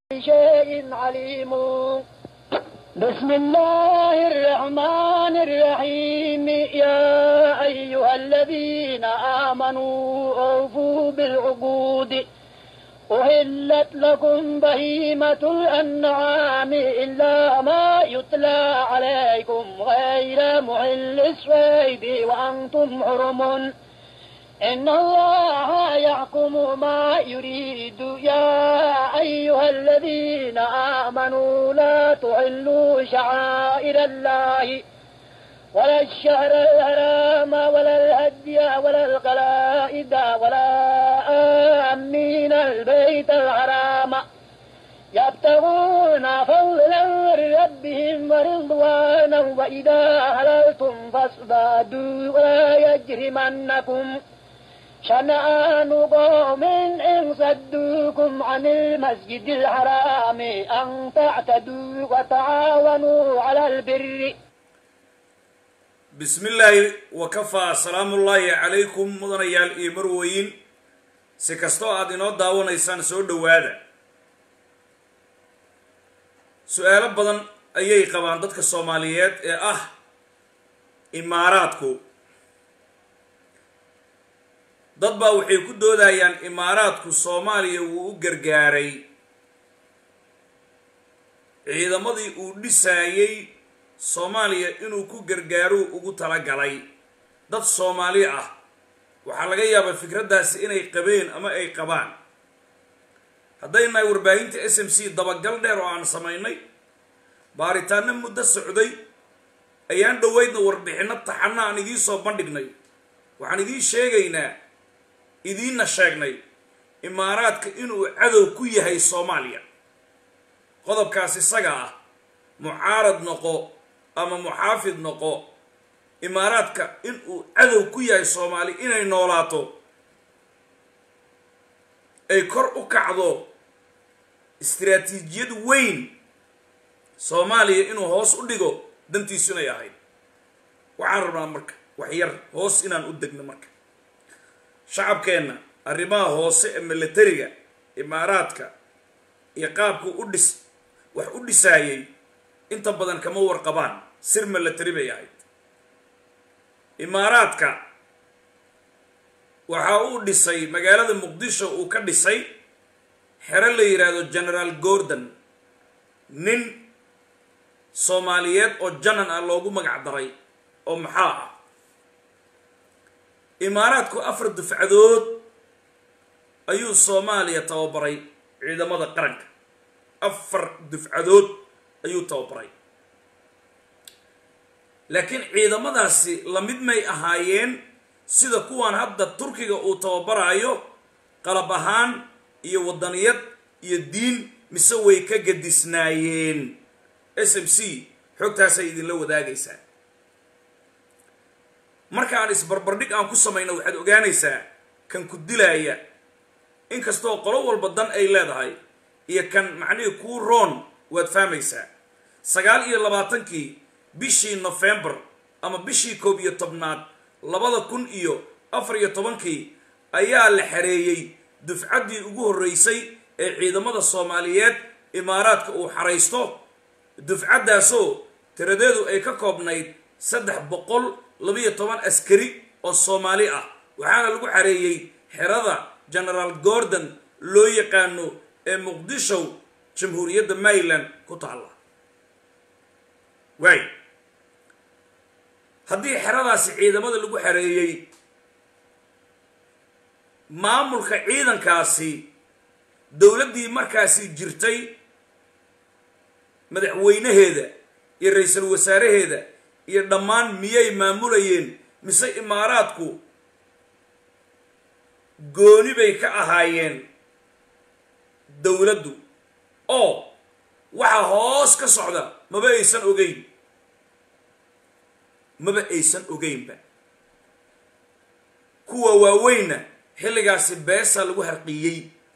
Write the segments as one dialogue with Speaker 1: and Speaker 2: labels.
Speaker 1: شيء عليم بسم الله الرحمن الرحيم يا أيها الذين آمنوا أوفوا بالعقود أهلت لكم بهيمة الأنعام إلا ما يتلى عليكم غير محل الصيد وأنتم حرم إن الله يحكم ما يريد يا أيها الذين آمنوا لا تحلوا شعائر الله ولا الشهر الحرام ولا الهدي ولا القلائد ولا آمين البيت الحرام يبتغون فضلا من ربهم ورضوانا وإذا حللتم فاصطادوا ولا يجرمنكم شنآن قوم إن صدوكم عن المسجد الحرام أن تعتدوا وتعاونوا على البر
Speaker 2: bismi illaahi wakafaa salaamullaahi calaykum mudanayaal iyo marweyn si kastoo aad inoo daawanaysaan soo dhowaada su-aalo badan ayay qabaan dadka soomaaliyeed ee ah imaaraadku dad baa waxay ku doodayaan imaaraadku soomaaliya wuu u gargaaray ciidamadii uu dhisaayey soomaaliya inuu ku gargaaruu ugu talagalay dad soomaali ah waxaa laga yaabaa fikraddaasi inay qabeen ama ay qabaan hadday nahay warbaahinta s m c dabagal dheer oo aan samaynay baaritaano muddo socday ayaan dhoweydna warbixinno taxana aan idiin soo bandhignay waxaan idiin sheegaynaa idiinna sheegnay imaaraadka inuu cadow ku yahay soomaaliya qodobkaas isaga ah mucaarad noqo ama muxaafid noqo imaaraadka inuu cadow ku yahay soomaali inay noolaato ay kor u kacdo istiraatiijiyad weyn soomaaliya inuu hoos u dhigo dantiisu inay ahayd waxaan rabnaa marka wax yar hoos inaan u degno marka shacabkeenna arrimaha hoose ee milatariga imaaraadka iyo qaabku u dhis wax u dhisaayay inta badan kama warqabaan sir milatari bay ahayd imaaraadka waxa uu dhisay magaalada muqdisho uu ka dhisay xero la yidhaahdo generaal gordon nin soomaaliyeed oo janan ah loogu magac daray oo maxaa ah imaaraadku afar dufcadood ayuu soomaaliya tababaray ciidamada qaranka afar dufcadood ayuu tababaray laakiin ciidamadaasi lamid may ahaayeen sida kuwan hadda turkiga uu tababaraayo qalab ahaan iyo waddaniyad iyo diin mise way ka gadisnaayeen s m c xogtaasay idinla wadaagaysaa marka aan isbarbardhig aan ku samayno waxaad ogaanaysaa kan ku dilaaya inkastoo qolo walba dan ay leedahay iyo kan macnihii kuu roon waad fahmaysaa sagaal iyo labaatankii bishii nofembar ama bishii koob iyo tobnaad labada kun iyo afar iyo tobankii ayaa la xareeyey dufcaddii ugu horreysay ee ciidamada soomaaliyeed imaaraadka uu xaraysto dufcaddaasoo tiradeedu ay ka koobnayd saddex boqol labiyo toban askari oo soomaali ah waxaana lagu xareeyey xerada generaal gordon loo yaqaano ee muqdisho jamhuuriyadda maryland ku taalla waay haddii xeradaasi ciidamada lagu xareeyey maamulka ciidankaasi dowladdii markaasi jirtay madaxweynaheeda iyo ra-iisul wasaaraheeda iyo dhammaan miyay maamulayeen mise imaaraadku gooni bay ka ahaayeen dowladdu oo waxa hoos ka socda maba aysan ogeyn maba aysan ogeynba kuwa waaweynna xilligaasi beesa lagu harqiyey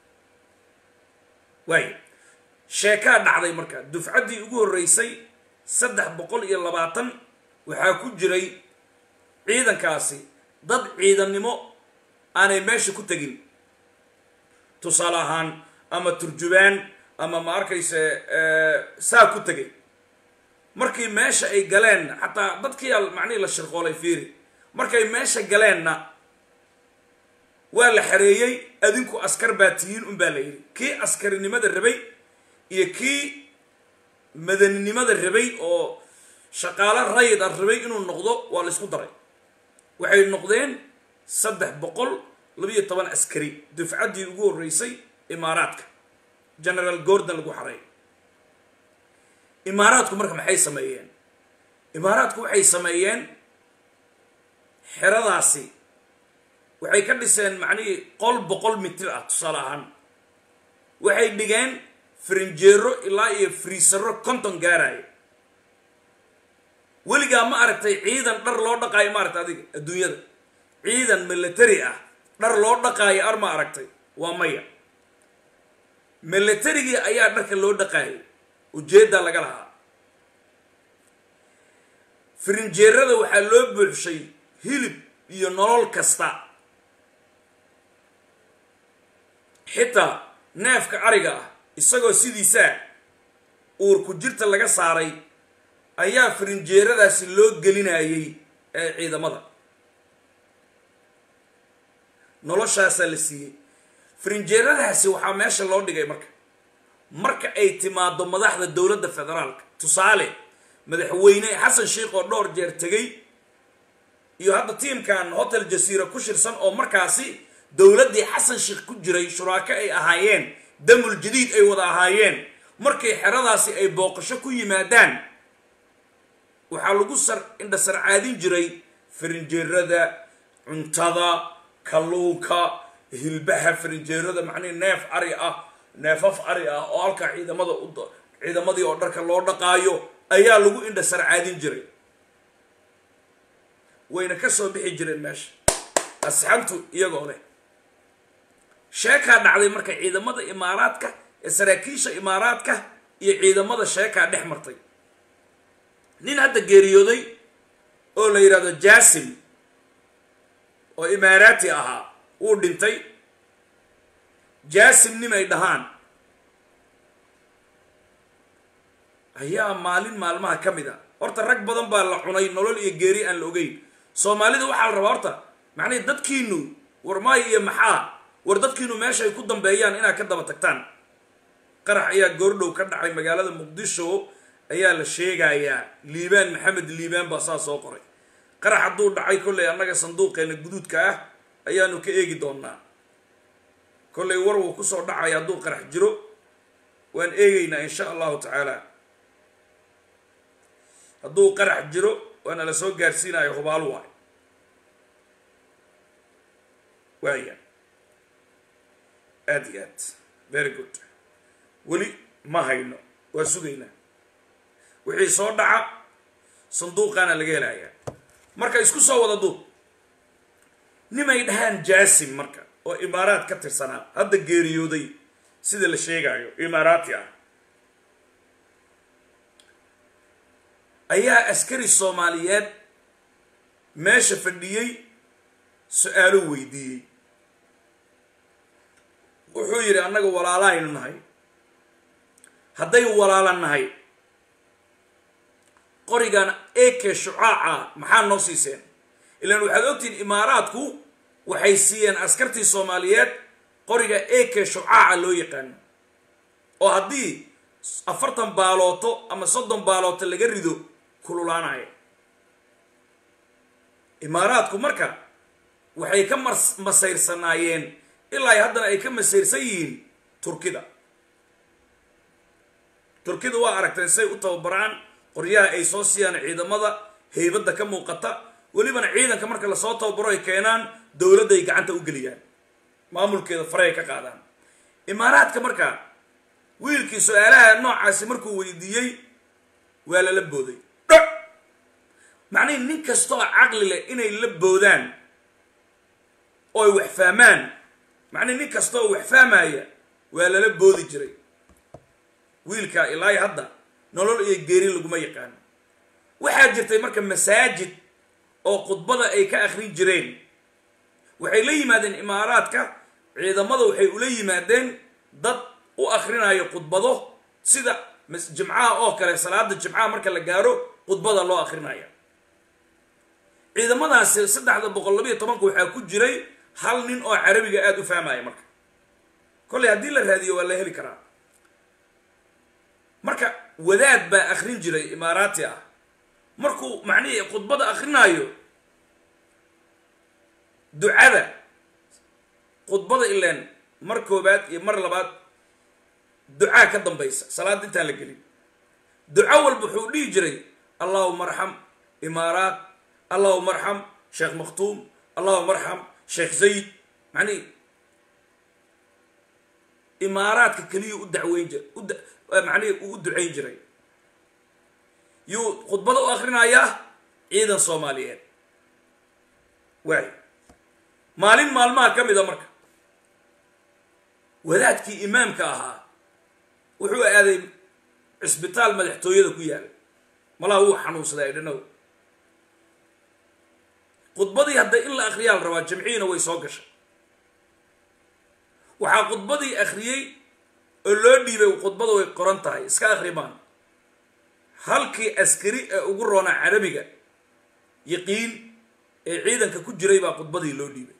Speaker 2: waayo sheekaa dhacday marka dufcaddii ugu horreysay saddex boqol iyo labaatan waxaa ku jiray ciidankaasi dad ciidannimo aanay meesha ku tegin tusaale ahaan ama turjubaan ama ma arkayse saa ku tegay markii meesha ay galeen xataa dadkiiaa macnihii la shirqoolay fiiri markay meesha galeenna waa la xareeyey adinku askar baa tihiin un baa la yidhi kii askarinimada rabay iyo kii madaninimada rabay oo shaqaalo rayid a rabay inuu noqdo waa la isku daray waxay noqdeen saddex boqol labiyo toban askari dufcaddii ugu horreysay imaaraadka generaal gordon lagu xareey imaaraadku marka maxay sameeyeen imaaraadku waxay sameeyeen xeradaasi waxay ka dhiseen macnihii qol boqol mitir ah tusaale ahaan waxay dhigeen farinjeero ilaa iyo friisaro konton gaaraayo weligaa ma aragtay ciidan dhar loo dhaqaayo ma aragtay adiga adduunyada ciidan military ah dhar loo dhaqaayo ar ma aragtay waa maya militarigii ayaa dharka loo dhaqaayay ujeeddaa laga lahaa farinjeerada waxaa loo buuxshay hilib iyo nolol kasta xitaa neefka ariga ah isagoo sidiisaa uurku jirta laga saaray ayaa farinjeeradaasi loo gelinayay ee ciidamada noloshaasaa la siiyey farinjeeradaasi waxaa meesha loo dhigay marka marka ay timaado madaxda dowladda federaalka tusaale madaxweyne xasan sheikh oo dhowr jeer tegay iyo hadda tiimkan hotel jasiira ku shirsan oo markaasi dowladdii xasan sheikh ku jiray shuraako ay ahaayeen damul jadiid ay wada ahaayeen markay xeradaasi ay booqasho ku yimaadaan waxaa lagu sar indhasarcaadin jiray farinjeerada cuntada kalluunka hilbaha farinjeerada macnihi neef ari ah neefaf ari ah oo halkaa ciidamada u ciidamadii oo dharka loo dhaqaayo ayaa lagu indhasarcaadin jiray wayna ka soo bixi jireen meesha asxantu iyagoo leh sheekaa dhacday marka ciidamada imaaraadka ee saraakiisha imaaraadka iyo ciidamada sheekaa dhex martay nin hadda geeriyooday oo la yidhahdo jasim oo imaaraati ahaa wuu dhintay jasim nim ay dhahaan ayaa maalin maalmaha ka mid a horta rag badan baa la cunay nolol iyo geeri aan la ogeyn soomaalida waxaa la rabaa horta macnihi dadkiinu war maayo iyo maxaa war dadkiinu meesha ay ku dambeeyaan inaad ka daba tagtaan qarax ayaa goordhow ka dhacay magaalada muqdisho ayaa la sheegayaa liibaan maxamed liibaan baa saa soo qoray qarax hadduu dhacay kollay annaga sanduuqeena guduudka ah ayaanu ka eegi doonaa kollay war wuu kusoo dhacaya hadduu qarax jiro waan eegeynaa insha allahu tacaala hadduu qarax jiro waana la soo gaarsiinayo hubaal waay waaya aad iyo aad very good weli ma hayno waa sugaynaa wixii soo dhaca sanduuqaana laga helayaa marka isku soo wada duub nimay dhahaan jasim marka oo imaaraad ka tirsanaa hadda geeriyooday sida la sheegaayo imaaraati ah ayaa askari soomaaliyeed meesha fadhiyey su-aalo weydiiyey wuxuu yidhi annaga walaalahaynu nahay hadday walaala nahay qorigan eke shucaaca maxaa noo siiseen ilaan waxaad ogtihiin imaaraadku waxay siiyeen askartii soomaaliyeed qoriga eke shucaaca loo yaqaano oo haddii afartan baalooto ama soddon baalooto laga rido kululaanaya imaaraadku marka waxay ka mas masayrsanaayeen ilaa haddana ay ka masayrsan yihiin turkida turkida waa aragteen say u tababaraan qoryaha ay soo siiyaan ciidamada heybadda ka muuqata welibana ciidanka marka lasoo tababaro ay keenaan dowladday gacanta u geliyaan maamulkeeda fare ay ka qaadaan imaaraadka marka wiilkii su-aalaha noocaasi markuu weydiiyey waa lala booday dho macnihi nin kastoo caqli leh inay la boodaan oo ay wax fahmaan macnihi nin kastaoo wax fahmaya waa lala boodi jiray wiilkaa ilaahi hadda nolol iyo geeri laguma yaqaano waxaa jirtay marka masaajid oo khudbada ay ka akrin jireen waxay la yimaadeen imaaraadka ciidamada waxay ula yimaadeen dad u akhrinayo khudbado sida jimcaha oo kale salaada jimcaha marka la gaaro khudbada loo akrinaya ciidamadaasi saddexda boqol labayo tobanka waxaa ku jiray hal nin oo carabiga aada u fahmaya marka kolley haddii la raadiyo waa la heli karaa marka wadaad baa akrin jiray imaaraati ah markuu macnihii khudbada akrinaayo ducada khudbada ileen mar koobaad iyo mar labaad ducaa ka dambaysa salaada intaan la gelin duco walba wuxuu dhihi jiray allahuma arxam imaaraat allahuma arxam sheekh makhtuum allahuma arxam sheekh zayd macnihi imaaraadka keliya u dacweyn jir macnihi uu u ducayn jiray yuu khudbada u akrinayaa ciidan soomaaliyeed waay maalin maalmaha ka mid a marka wadaadkii imaamka ahaa wuxuu aaday cisbitaal madaxtooyada ku yaala malaha wuu xanuunsaday idhanow khudbadii hadda in la akriyaa la rabaa jamciina way soo gashay waxaa khudbadii akhriyey oo loo dhiibay khudbada way qoran tahay iska akhrimaan halkii askari ee ugu roonaa carabiga yaqiin ee ciidanka ku jiray baa khudbadii loo dhiibay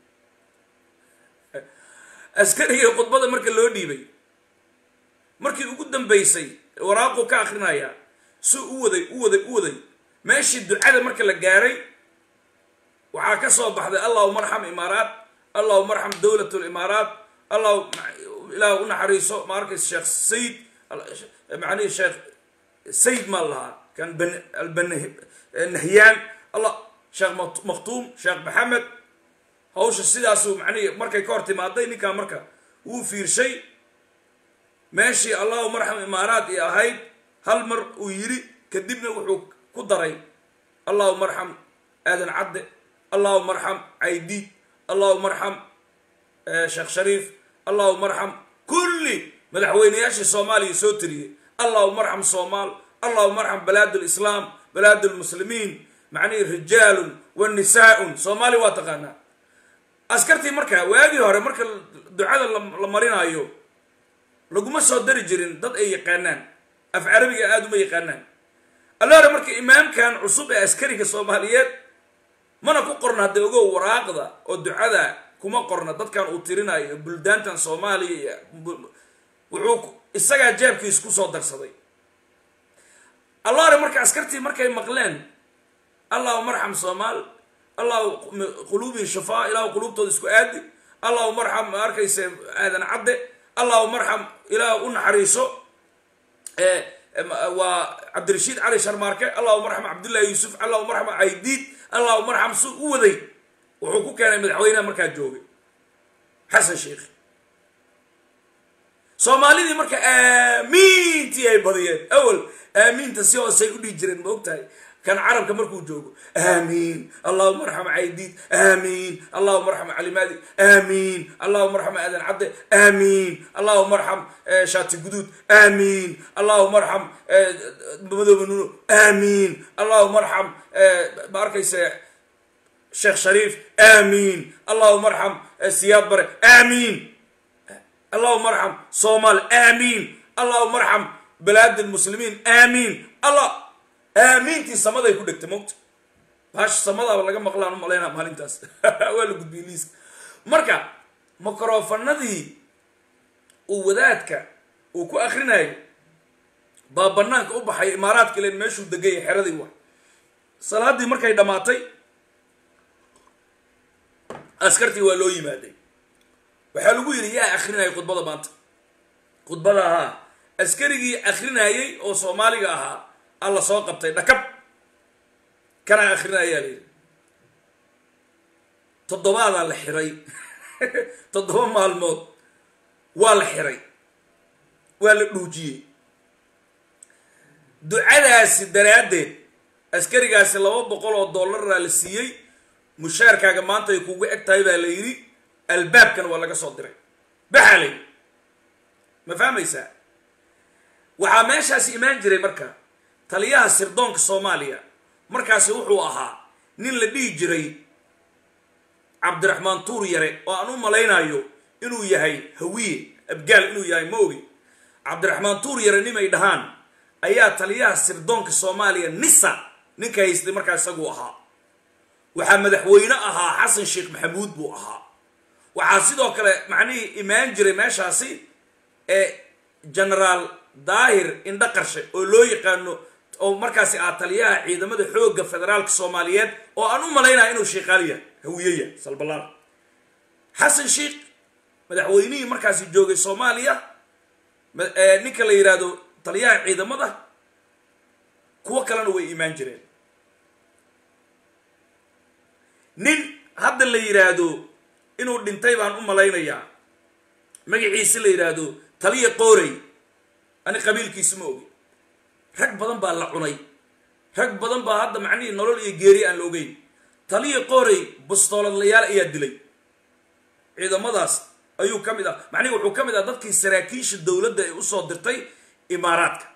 Speaker 2: askarigii khudbada marka loo dhiibay markii ugu dambaysay waraaquu ka akrinaya si u waday u waday u waday meeshii ducada marka la gaaray waxaa ka soo baxday allahuma arxam imaaraat allahuma arxam dowlat limaaraat allah ilaah u naxariiso ma arkaysa sheekh sayid macnihi sheekh sayid maa lahaa kan albannahyaan allah sheekh makhtuum sheekh maxamed hawsha sidaasuu macnihi markay ka hor timaaday ninkaa marka wuu fiirshay meeshii allahuma arxam imaaraat i ahayd hal mar uu yidhi kadibna wuxuu ku daray allahuma arxam aadan cadde allahuma arxam caydiid allahuma arxam sheekh shariif allahuma arxam kulli madaxweyneyaashii soomaaliya soo tiriyey allahuma arxam soomaal allahuma arxam balaad lislaam balaad lmuslimiin macnihi rijaalun wa nisaaun soomaaliya waa taqaanaa askartii marka waagii hore marka ducada la marinaayo laguma soo dari jirin dad ay yaqaanaan af carabiga aada uma yaqaanaan alla hore marka imaamkan cusub ee askariga soomaaliyeed mana ku qorna hadda ogow waraaqda oo ducada kuma qorna dadkan uu tirinayo buldaantan soomaaliya wuxuu isagaa jeebkiis kusoo darsaday alla hore marka askartii markay maqleen allahuma arxam soomaal allahu quluubihi shafaa ilahu quluubtooda isku aadi allahuma arxam ma arkayse aadan cadde allahuma arxam ilaah u naxariiso waa cabdirashiid cali sharmaarke allahuma arxam cabdullahi yuusuf allahuma arxam caydiid allahuma arxam su u waday wuxuu ku keenay madaxweynaha markaa joogay xasan sheikh soomaalidii marka aamiintii ay badiyeen awel aamiinta si hoosay u dhihi jireen ma og tahay kan carabka markuu joogo aamiin allahuma arxam caydiid aamiin allahuma arxam calimaadi aamiin allahuma arxam aadan cadde aamiin allahuma arxam shaati guduud aamiin allahuma arxam madoobe nuno aamiin allahuma arxam ma arkayse sheekh shariif aamiin allahuma arxam siyaad bare aamiin allahuma arxam soomaal aamiin allahuma arxam balaad lmuslimiin aamiin allah aamiintii samaday ku dhegtay mogta baasha samadaaba laga maqlaan u malaynaa maalintaas waa la gudbiyey liiska marka microfanadii uu wadaadka uu ku akrinayo baa banaanka u baxay imaaraadka ilen meeshuu degaya xeradii wa salaadii markay dhammaatay askartii waa loo yimaaday waxaa lagu yidhi yaa akrinayay khudbada maanta khudbada ahaa askarigii akrinayay oo soomaaliga ahaa alla soo qabtay dhakab kanaa akrinayaa la yidhi toddobaadaa la xiray toddoba maalmood waa la xiray waa la dhuujiyey ducadaasi daraaddeed askarigaasi laba boqol oo dollaraa la siiyey mushaarkaaga maanta ay kugu eg tahay baa la yidhi albaabkan waa laga soo diray baxaa la yidhi ma fahmaysaa waxaa meeshaasi imaan jiray marka taliyaha sirdoonka soomaaliya markaasi wuxuu ahaa nin la dhihi jiray cabdiraxmaan tuur yare oo aan u malaynayo inuu yahay hawiye abgaal inuu yahay ma ogi cabdiraxmaan tuur yare nimay dhahaan ayaa taliyaha sirdoonka soomaaliya nisa ninka haystay markaa isaguu ahaa waxaa madaxweyne ahaa xasan sheekh maxamuud buu ahaa waxaa sidoo kale macnihii imaan jiray meeshaasi ee genaraal daahir indho qarshe oo loo yaqaano oo markaasi ah taliyaha ciidamada xoogga federaalka soomaaliyeed oo aan u malaynaya inuu sheekaaliya hawiyaya salbalaan xasan sheekh madaxweynihii markaasi joogay soomaaliya ninka la yidhaahdo taliyaha ciidamada kuwo kalena way imaan jireen nin hadda la yidhaahdo inuu dhintay baan u malaynayaa magaciisi la yidhaahdo taliya qoorey ani qabiilkiisi ma ogi rag badan baa la cunay rag badan baa hadda macnihii nolol iyo geeri aan la ogeyn taliya qoorey bustooladlayaal ayaa dilay ciidamadaas ayuu ka mid ah macnihi wuxuu ka mid ah dadkii saraakiisha dowladda ay usoo dirtay imaaraadka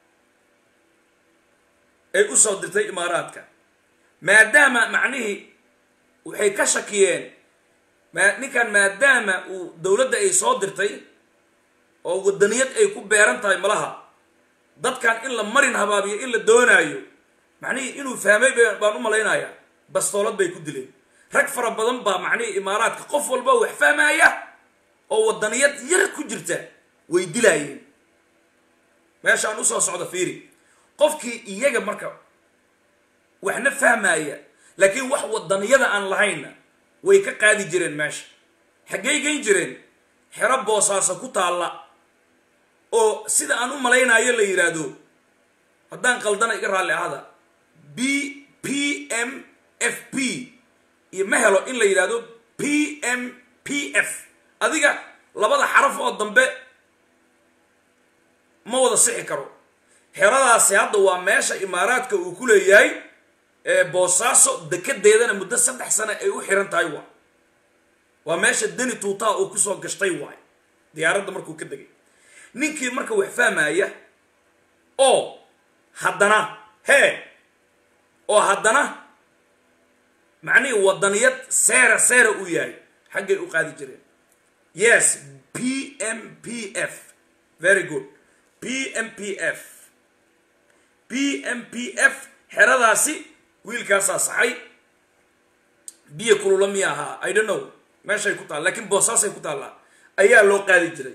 Speaker 2: ay usoo dirtay imaaraadka maadaama macnihii waxay ka shakiyeen ma ninkan maadaama uu dowladda ay soo dirtay oo wadaniyad ay ku beeran tahay malaha dadkan in la marin habaabiyo in la doonaayo macnihii inuu fahmay baan u malaynayaa bastoolad bay ku dileen rag fara badan baa macnihii imaaraadka qof walba wax fahmaya oo wadaniyad yar ku jirta way dilaayeen meeshaan usoo socda fiiri qofkii iyaga marka waxna fahmaya laakiin wax wadaniyada aan lahaynna way ka qaadi jireen meesha xaggey geyn jireen xero boosaaso ku taalla oo sida aan u malaynayo la yidhaahdo haddaan qaldana iga raalli ahada b p m f p iyo ma helo in la yidhaahdo p m p f adiga labada xaraf oo dambe ma wada sixi karo xeradaasi hadda waa meesha imaaraadka uu ku leeyahay boosaaso dekedeedana muddo saddex sano ay u xiran tahay waay waa meesha deni tuutaa uu kusoo gashtay waay diyaaradda markuu ka degay ninkii marka wax fahmaya oo haddana hee oo haddana macnihii wadaniyad seera seera uu yahay xaggay u qaadi jireen yes p m p f very good p m p f p m p f xeradaasi wiilkaasaa saxay biyo kulula miya ahaa i don't know meeshay ku taalla lakiin boosaasay ku taallaa ayaa loo qaadi jiray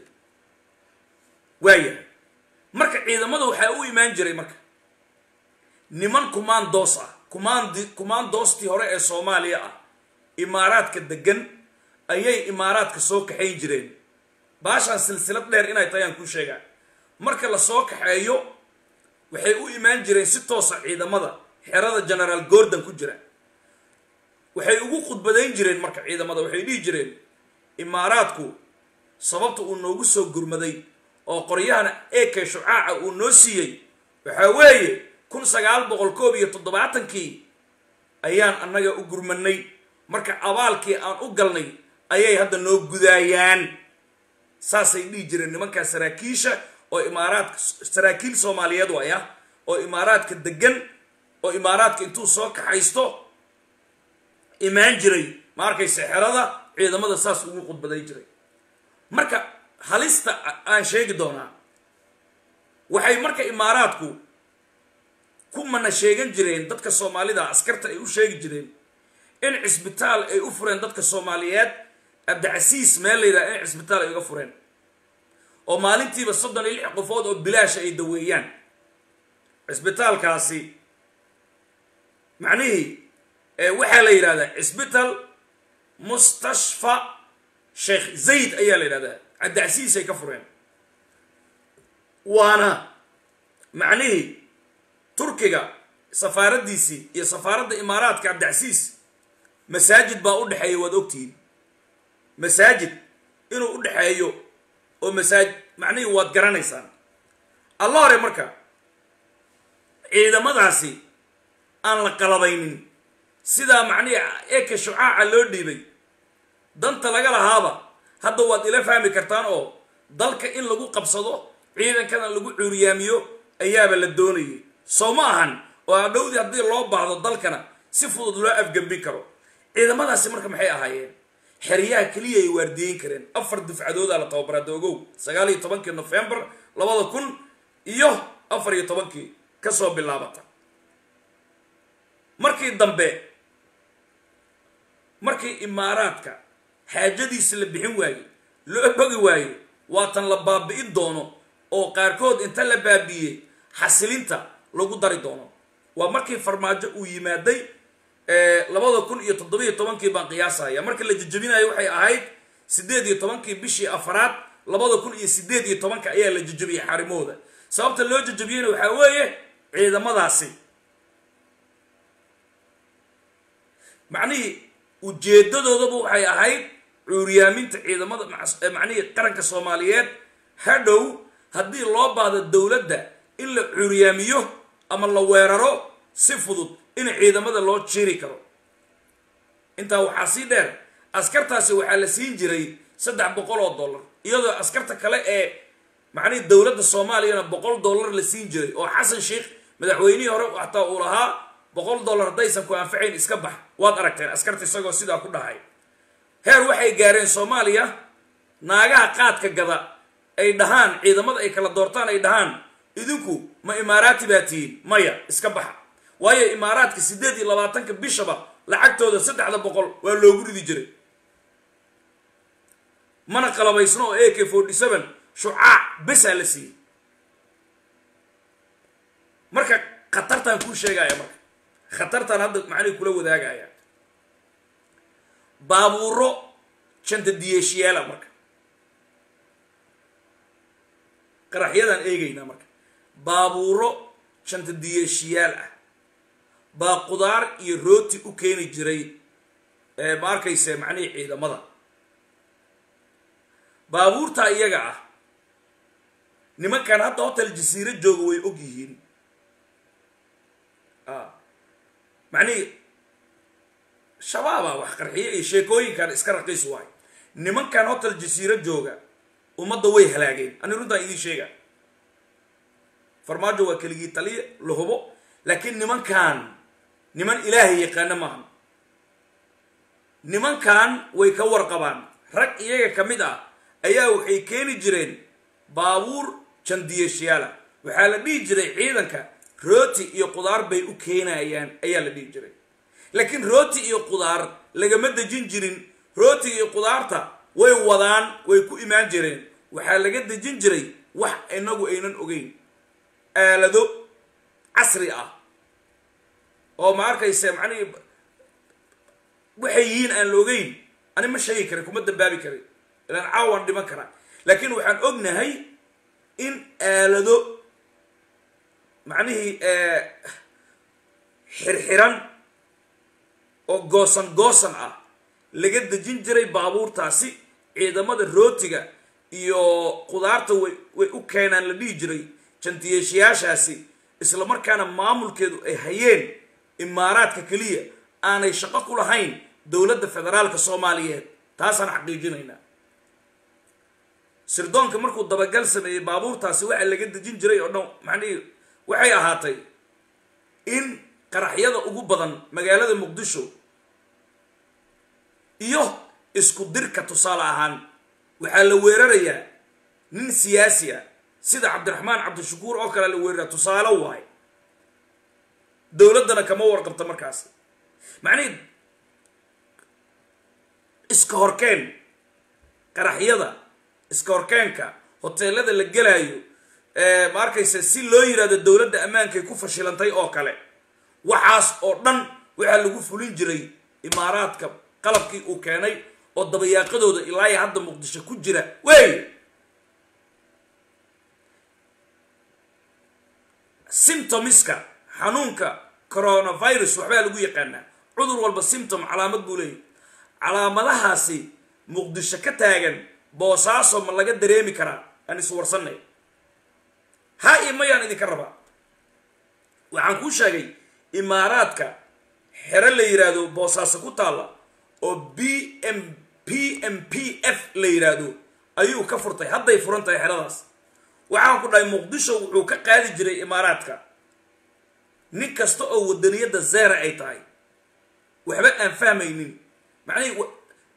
Speaker 2: waayahay marka ciidamada waxaa u imaan jiray marka niman kumaandoos ah kumaandi kumaandoostii hore ee soomaaliya ah imaaraadka degan ayay imaaraadka soo kaxayn jireen baashaan silsilad dheer inay tahay aan kuu sheegaa marka la soo kaxeeyo waxay u imaan jireen si toosa ciidamada xerada genaraal gordon ku jira waxay ugu khudbadayn jireen marka ciidamada waxay dhihi jireen imaaraadku sababta uu noogu soo gurmaday oo qoryahana eke shucaaca uu noo siiyey waxaa weeye kun sagaal boqol koob iyo toddobaatankii ayaan annaga u gurmanay marka abaalkii aan u galnay ayay hadda noo gudaayaan saasay dhihi jireen nimankaa saraakiisha oo imaaraadka saraakiil soomaaliyeed waay ah oo imaaraadka degan oo imaaraadka intuu soo kaxaysto imaan jiray ma arkayse xerada ciidamada saas ugu khudbaday jiray marka halista aan sheegi doonaa waxay marka imaaraadku ku mana sheegan jireen dadka soomaalida askarta ay u sheegi jireen in cisbitaal ay u fureen dadka soomaaliyeed abdicasiis meel la yidhaha in cisbitaal ay uga fureen oo maalintiiba soddon iyo lix qofood oo bilaasha ay daweeyaan cisbitaalkaasi macnihii waxaa la yidhahdaa cisbital mustashfa sheekh zayd ayaa la yidhahdaa cabdicasiis ay ka fureen waana macnihii turkiga safaaraddiisii iyo safaaradda imaaraadka cabdicasiis masaajid baa u dhexeeya waad ogtihiin masaajid inuu u dhexeeyo oo masaajid macnihii waad garanaysaan alla hore marka ciidamadaasi aan la qalabaynin sidaa macnihii eka shucaaca loo dhiibay danta laga lahaaba hadda waad ila fahmi kartaan oo dalka in lagu qabsado ciidankana lagu cuuriyaamiyo ayaaba la doonayay soo ma ahan oo adhowdii haddii loo baahdo dalkana si fudud loo afgembin karo ciidamadaasi marka maxay ahaayeen xeryaha keliya ay waardiyeyn kareen afar dufcadoodaa la tababaraa doogow sagaal iyo tobankii novembar labada kun iyo afar iyo tobankii kasoo bilaabata markii dambe markii imaaraadka xaajadiisi la bixin waaye loo bogi waayo waatan la baabi'in doono oo qaarkood inta la baabi'iyey xasilinta lagu dari doono waa markii farmaajo uu yimaaday labada kun iyo toddobiyo tobankii baan qiyaasaya markii la jejebinayo waxay ahayd siddeed iyo tobankii bishii afaraad labada kun iyo siddeed iyo tobanka ayaa la jejebiyey xarimahooda sababta loo jejebiyeyna waxaa weeye ciidamadaasi macnihii ujeedadoodaba waxay ahayd cuuriyaaminta ciidamada macnihii qaranka soomaaliyeed hadhow haddii loo baahdo dowladda in la cuuriyaamiyo ama la weeraro si fudud in ciidamada loo jiri karo intaa waxaa sii dheer askartaasi waxaa la siin jiray saddex boqol oo dollar iyadoo askarta kale ee macnihii dowladda soomaaliyana boqol dollar la siin jiray oo xasan sheikh madaxweynihii hore xataa uu lahaa boqol dollar haddaysan ku anfacayn iska bax waad aragteen askarta isagoo sidaa ku dhahay heer waxay gaareen soomaaliya naagaha qaadka gada ay dhahaan ciidamada ay kala doortaan ay dhahaan idinku ma imaaraati baa tihiin maya iska baxa waayo imaaraadka siddeed iyo labaatanka bishaba lacagtooda saddexda boqol waa loogu ridi jiray mana qalabaysno oo a k forty seven shucaac besaa la siiyey marka khatartaan kuu sheegaya marka khatartaan hadda macnihi kula wadaagaya baabuuro janta diyeeshiyaala marka qaraxyadaan eegaynaa marka baabuuro janta diyeeshiyaal ah baa qudaar iyo rooti u keeni jiray ma arkayse macnihii ciidamada baabuurtaa iyaga ah nimankan hadda hotel jasiiro jooga way og yihiin macnihii shabaaba wax qarxiye iyo sheekooyinkan iska raqiis waay nimankan hotel jasiiro jooga ummadda way halaageen ani runtaan idiin sheega farmaajo waa keligii taliya la hubo laakiin nimankan niman ilaahay yaqaano maaha nimankan way ka warqabaan rag iyaga ka mid ah ayaa waxay keeni jireen baabuur jandiyeshiyaala waxaa la dhihi jiray ciidanka rooti iyo qudaar bay u keenayaan ayaa la dhihi jiray laakiin rooti iyo qudaar lagama dejin jirin rooti iyo qudaarta way wadaan way ku imaan jireen waxaa laga dejin jiray wax inagu aynan ogeyn aalado casri ah oo ma arkayse macnihii waxay yihiin aan la ogeyn ani ma sheegi karin kuma dambaabi karin ilaan caawaan dhiman karaa laakiin waxaan ognahay in aalado macnihii xirxiran oo goosan goosan ah laga dejin jiray baabuurtaasi ciidamada rootiga iyo qudaarta way way u keenaan la dhihi jiray jantiyeeshayaashaasi isla markaana maamulkeedu ay hayeen imaaraadka keliya aanay shaqo ku lahayn dowladda federaalka soomaaliyeed taasaan xaqiijinaynaa sirdoonka markuu dabagal sameeyey baabuurtaasi waxa laga dejin jiray oo dhan macnihii waxay ahaatay in qaraxyada ugu badan magaalada muqdisho iyo isku dirka tusaale ahaan waxaa la weerarayaa nin siyaasi ah sida cabdiraxmaan cabdishakuur oo kale la weerara tusaale waayo dowladdana kama warqabta markaasi macnihii iska horkeen qaraxyada iska horkeenka hoteelada la gelaayo ma arkaysa si loo yidhahdo dowladda ammaankay ku fashilantay oo kale waxaas oo dhan waxaa lagu fulin jiray imaaraadka qalabkii uu keenay oo dabayaaqadooda ilaayo hadda muqdisho ku jira wey symptomiska xanuunka coronavirus waxbaa lagu yaqaanaa cudur walba symptom calaamad buu leeyahy calaamadahaasi muqdisho ka taagan boosaaso ma laga dareemi karaa aan iswarsanay ha iyo mayaan idinka rabaa waxaan kuu sheegay imaaraadka xero la yidhaahdo boosaaso ku taalla oo b m p m p f la yidhaahdo ayuu ka furtay hadday furan tahay xeradaas waxaan ku dhahay muqdisho wuxuu ka qaadi jiray imaaraadka nin kasta oo wadaniyadda zera ay tahay waxba aan fahmaynin macnihii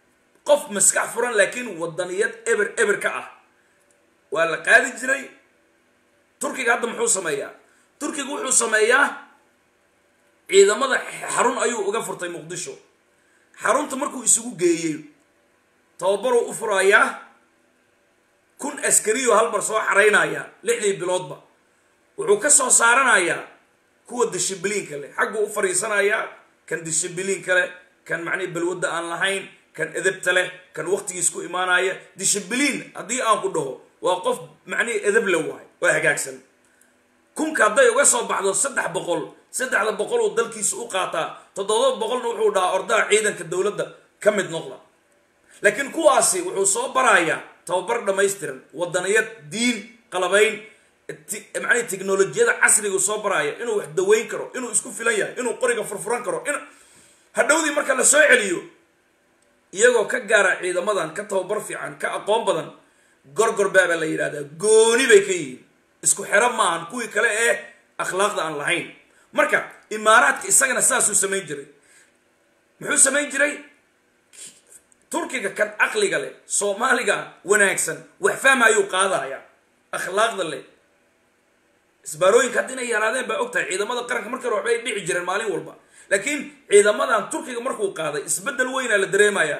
Speaker 2: qof maskax furan laakiin wadaniyad eber eber ka ah waa la qaadi jiray turkiga hadda muxuu sameeyaa turkiga wuxuu sameeyaa ciidamada xarun ayuu uga furtay muqdisho xarunta markuu isugu geeyey tababaruu u furayaa kun askariyo halmar soo xaraynaya lixdii biloodba wuxuu ka soo saaranayaa kuwa dishibiliinka leh xagguu u fariisanayaa kan dishibiliinka leh kan macnihi balwadda aan lahayn kan edebta leh kan waqtigiis ku imaanaya dishibiliin haddii aan ku dhaho waa qof macnihi edeb le waay waa hagaagsan kunka hadday uga soo baxdo saddex boqol saddexda boqol uu dalkiisa u qaataa toddoba boqolna wuxuu dhahaa ordaha ciidanka dowladda ka mid noqda laakiin kuwaasi wuxuu soo barayaa tababar dhammaystiran wadaniyad diin qalabayn macnihi technolojiyada casrigu soo baraya inuu wax daweyn karo inuu isku filan yahay inuu qoriga furfuran karo in hadhowdii marka la soo celiyo iyagoo ka gaara ciidamadan ka tababar fiican ka aqoon badan gorgor baabaa la yidhahdaa gooni bay ka yihiin isku xero maahan kuwii kale ee akhlaaqda aan lahayn marka imaaraadka isagana saasuu samayn jiray muxuu samayn jiray turkiga kan caqliga leh soomaaliga wanaagsan wax fahma ayuu qaadaya akhlaaqda leh isbaarooyinka hadda inay yaraadeen baa og tahay ciidamada qaranka markii hore waxbay dhici jireen maalin walba laakiin ciidamadan turkiga markuu qaaday isbeddel weynaa la dareemayaa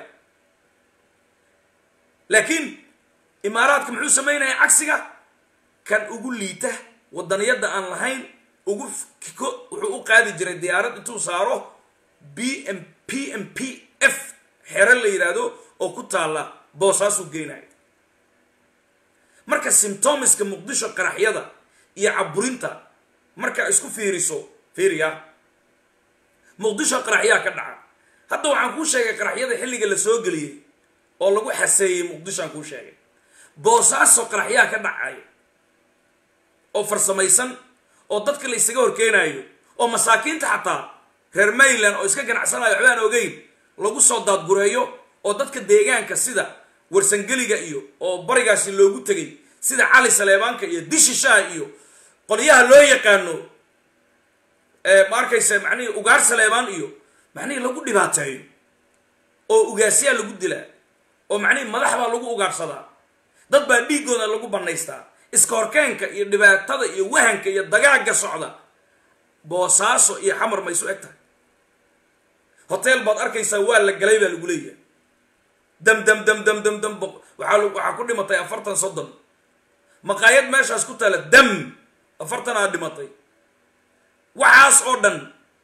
Speaker 2: laakiin imaaraadka muxuu samaynaya cagsiga kan ugu liita wadaniyadda aan lahayn ugu kiko wuxuu u qaadi jiray diyaarad intuu saaro b m p m p f xero la yidhaahdo oo ku taalla boosaasuu geynayo marka symptomiska muqdisho qaraxyada iyo caburinta markaa isku fiiriso fiiriya muqdisho qaraxyaa ka dhaca hadda waxaan kuu sheegay qaraxyada xilliga la soo geliyey oo lagu xaseeyey muqdishoaan kuu sheegay boosaaso qaraxyaa ka dhacay oo farsamaysan oo dadka la ysaga horkeenaayo oo masaakiinta xataa reer mayland oo iska ganacsanayo waxbaan ogeyn lagu soo daadgureeyo oo dadka deegaanka sida warsangeliga iyo oo barigaasi loogu tegay sida cali saleebaanka iyo dishishaha iyo qolyaha loo yaqaano ma arkaysa macnihii ugaar saleebaan iyo macnihii lagu dhibaateeyo oo ugaasyaa lagu dilaa oo macnihii madax baa lagu ugaarsadaa dad baa dhiigooda lagu bannaystaa iska horkeenka iyo dhibaatada iyo wahanka iyo dagaagga socda boosaaso iyo xamar ma isu eg tahay hotel baad arkaysaa waa la galay baa lagu leeyahay dam dam dam dam dam dam waxaa waxaa ku dhimatay afartan soddon maqaayad meeshaas ku taala dam afartan aa dhimatay waxaas oo dhan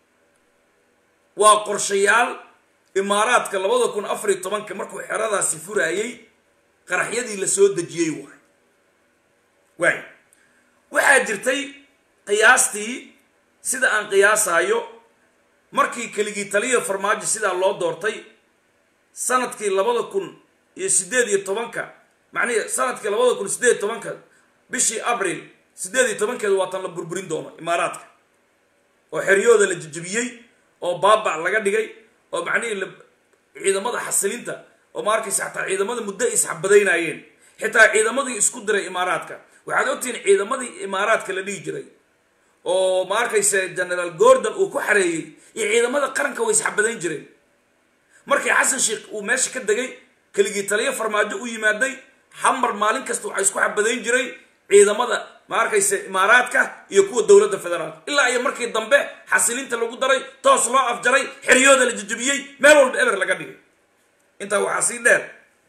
Speaker 2: waa qorshayaal imaaraadka labada kun afariyo tobanka markuu xeradaasi furaayey qaraxyadii la soo dejiyey waay waay waxaa jirtay qiyaastii sida aan qiyaasaayo markii keligii taliya farmaajo sidaa loo doortay sanadkii labada kun iyo siddeed iyo tobanka macnihi sanadkii labada kun siddeed iyo tobanka bishii abril siddeed iyo tobankeeda waatan la burburin doono imaaraadka oo xeryooda la jejebiyey oo baabac laga dhigay oo macnihii ciidamada xasilinta oo ma arkaysa xataa ciidamada muddo ay isxabadaynaayeen xitaa ciidamadii isku diray imaaraadka waxaad ogtihiin ciidamadii imaaraadka la dhihi jiray oo ma arkaysa generaal gordon uu ku xareeyey iyo ciidamada qaranka way isxabadayn jireen markii xasan sheekh uu meesha ka degay keligii taliyo farmaajo u yimaaday xamar maalin kasta waxaa isku xabadayn jiray ciidamada ma arkaysa imaaraadka iyo kuwa dowladda federaalka ilaa iyo markii dambe xasilinta lagu daray toos loo afjaray xeryooda la jejebiyey meel walba eber laga dhigay intaa waxaa sii dheer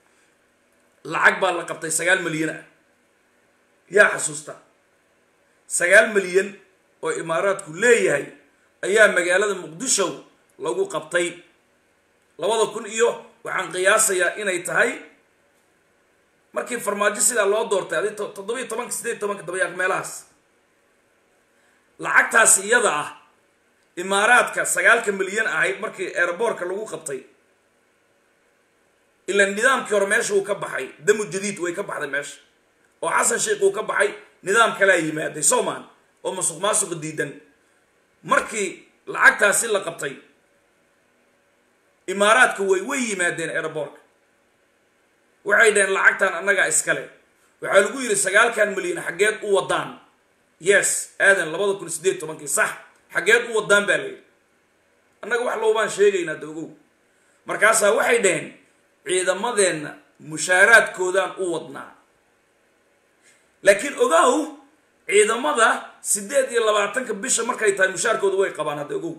Speaker 2: lacag baa la qabtay sagaal milyan ah yaa xasuusta sagaal milyan oo imaaraadku leeyahay ayaa magaalada muqdisho lagu qabtay labada kun iyo waxaan qiyaasayaa inay tahay markii farmaajo sidaa loo doortay adi toddobiiyo tobanka siddeed tobanka dabayaaq meelahaas lacagtaasi iyada ah imaaraadka sagaalka milyan ahayd markii eeraboorka lagu qabtay ila nidaamkii hore meesha uu ka baxay damu jadiid way ka baxday meesha oo xasan sheikh uu ka baxay nidaam kalea yimaaday soman oo masuq maasuqa diidan markii lacagtaasi la qabtay imaaraadka way way yimaadeen eeraboorka waxay dhaheen lacagtan annagaa iskale waxaa lagu yidhi sagaalkan milyan xaggeed u wadaan yes aadan labada kun siddeed tobankii sax xaggeed u wadaan baa layidhi annaga wax loobaan sheegaynaa daogow markaasaa waxay dhaheen ciidamadeenna mushaaraadkoodaan u wadnaa laakiin ogow ciidamada siddeed iyo labaatanka bisha markay tahay mushaarkooda way qabaan hadda ogow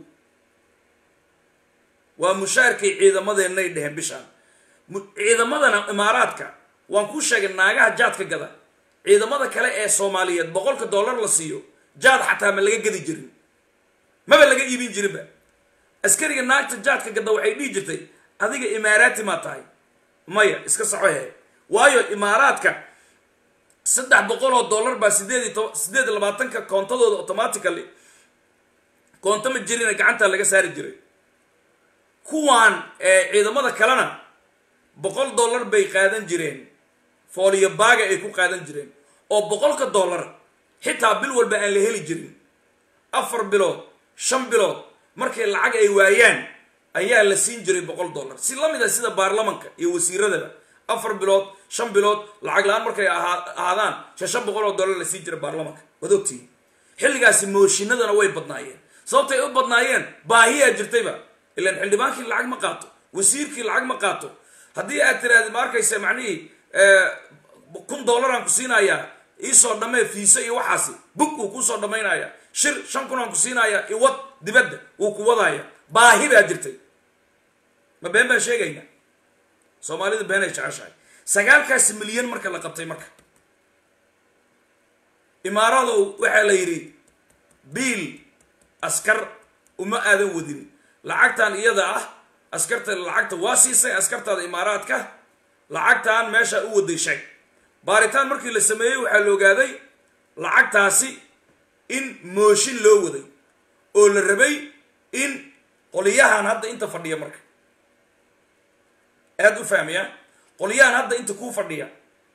Speaker 2: waa mushaarkay ciidamadeennay dheheen bishaan ciidamadana imaaraadka waan kuu sheegay naagaha jaadka gada ciidamada kale ee soomaaliyeed boqolka dollar la siiyo jaad xataa ma laga gadi jirin maba laga iibin jirinba askariga naagta jaadka gada waxay dhihi jirtay adiga imaaraati maa tahay maya iska saxo he waayo imaaraadka saddex boqol oo dollar baa sideed iyo toba sideed iyo labaatanka koontadooda automatically koonto ma jirina gacantaa laga saari jiray kuwaan ciidamada kalena boqol dollar bay qaadan jireen fooliyo baaga ay ku qaadan jireen oo boqolka dollar xitaa bil walba aan la heli jirin afar bilood shan bilood markay lacag ay waayaan ayaa la siin jiray boqol dollar si la mid a sida baarlamanka iyo wasiiradaba afar bilood shan bilood lacag la-aan markay ahaadaan shan shan boqol oo dollar la siin jiray baarlamanka waad ogtihi xilligaasi mooshinadana way badnaayeen sababtay u badnaayeen baahiyaa jirtayba ilaan xildhibaankii lacag ma qaato wasiirkii lacag ma qaato haddii aad tiraahdi ma arkaysa macnihii kun dollaraan ku siinayaa iisoo dhammee fiise iyo waxaasi bug uu kuusoo dhammaynaya shir shan kun aan ku siinayaa iwad dibadda wuu ku wadaya baahi baa jirtay ma been baan sheegayna soomaalida been ay jeceshahay sagaalkaasi milyan marka la qabtay marka imaaradow waxaa la yidhi biil askar uma aadan wadin lacagtan iyada ah askarta lacagta waa siisay askartaada imaaraadka lacagtan meesha u waday sheeg baaritaan markii la sameeyey waxaa la ogaaday lacagtaasi in mooshin loo waday oo la rabay in qoliyahan hadda inta fadhiya marka aada u fahmaya qoliyahan hadda inta kuu fadhiya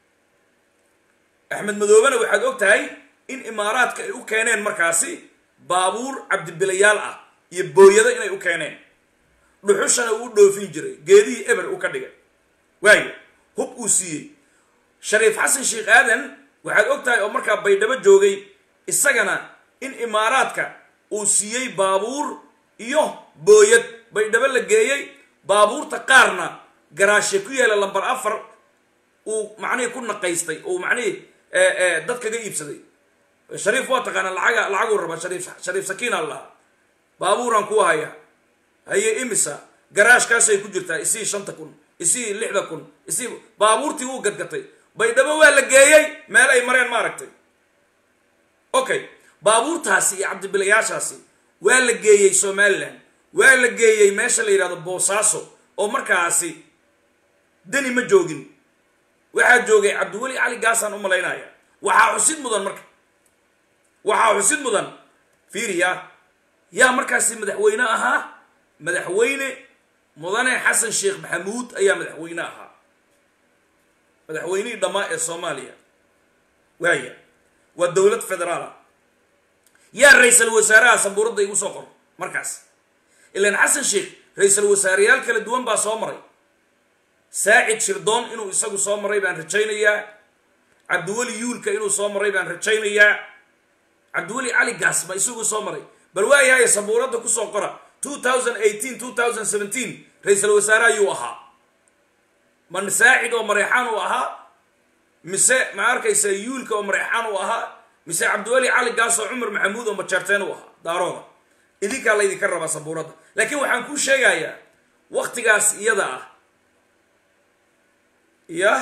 Speaker 2: axmed madoobena waxaad og tahay in imaaraadka ay u keeneen markaasi baabuur cabdibilayaal ah iyo booyado inay u keeneen dhuxushana uu u dhoofin jiray geedihii eber uu ka dhigay waayo hub uu siiyey shariif xasan sheekh aadan waxaad og tahay oo markaa baydhabo joogay isagana in imaaraadka uu siiyey baabuur iyo booyad baydhabo la geeyey baabuurta qaarna garaashe ku yaala lambar afar uu macnihii ku naqaystay uu macnihii dad kaga iibsaday shariif waa taqaanaa lacaga lacaguu rabaa shariif shariif sakiina lahaa baabuuraan kuu haya haye imisa garaashkaasay ku jirtaa isii shanta kun isii lixda kun isii baabuurtii wuu gadgatay baydhabo waa la geeyey meel ay mareen maaragtay okay baabuurtaasi iyo cabdibilayaashaasi waa la geeyey somalilan waa la geeyey meesha la yidhahdo boosaaso oo markaasi deni ma joogin waxaa joogay cabdiweli cali gaasaan u malaynaya waxaa xusid mudan marka waxaa xusid mudan fiiriya yaa markaasi madaxweyne ahaa madaxweyne mudane xasan sheekh maxamuud ayaa madaxweyne ahaa madaxweynihii dhammaa ee soomaaliya waaya waa dowlad federaala yaa ra-iisal wasaaraha sambuuradda igu soo qor markaas ilaan xasan sheekh ra-iisal wasaareyaal kala duwan baa soo maray saacid shirdoon inuu isagu soo maray baan rajaynayaa cabdiweli yuulka inuu soo maray baan rajaynayaa cabdiweli cali gaasma isagu soo maray bal waayahay sabuuradda kusoo qora two thousand eighteen two thousand seventeen ra-iisal wasaare ayuu ahaa man saacid oo mareexaan uu ahaa mise ma arkaysa yuulka oo mareexaan uu ahaa mise cabdiweli cali gaas oo cumar maxamuud oo majeerteen uu ahaa daarooda idinkaa laydinka rabaa sabuuradda laakiin waxaan kuu sheegayaa waktigaas iyada ah yah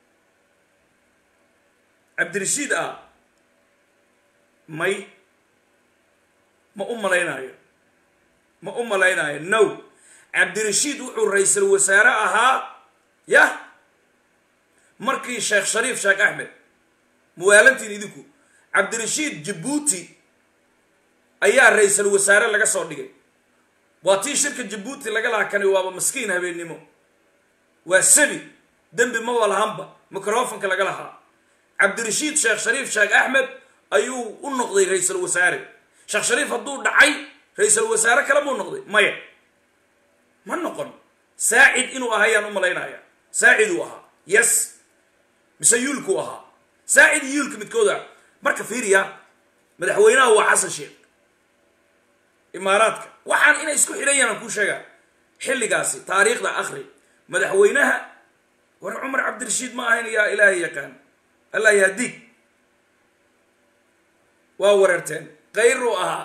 Speaker 2: cabdirashiid ah may ma u malaynayo ma u malaynayo no cabdirashiid wuxuu ra-iisal wasaare ahaa yah markii sheekh shariif sheekh axmed muwaalantiin idinku cabdirashiid jabuuti ayaa ra-iisal wasaare laga soo dhigay waa tii shirka jabuuti laga laha kani waaba maskiin habeennimo waa sabi dembi maba lahanba microfonka laga lahaa cabdirashiid sheekh shariif sheekh axmed ayuu u noqday ra-iisal wasaare sheekh shariif hadduu dhacay ra-iisal wasaare kale muu noqday maya ma noqon saacid inuu ahayaan u malaynaya saaciduu ahaa yes mise yuulkuu ahaa saacid iyo yuulka midkooda marka fiiriya madaxweynaha waa xasan sheekh imaaraadka waxaan inay isku xidhan yahan aan kuu sheegaa xilligaasi taariikhda akri madaxweynaha war cumar cabdirashiid ma ahayn yaa ilaahay yaqaan allah yahdiig waa wareerteen kayruu ahaa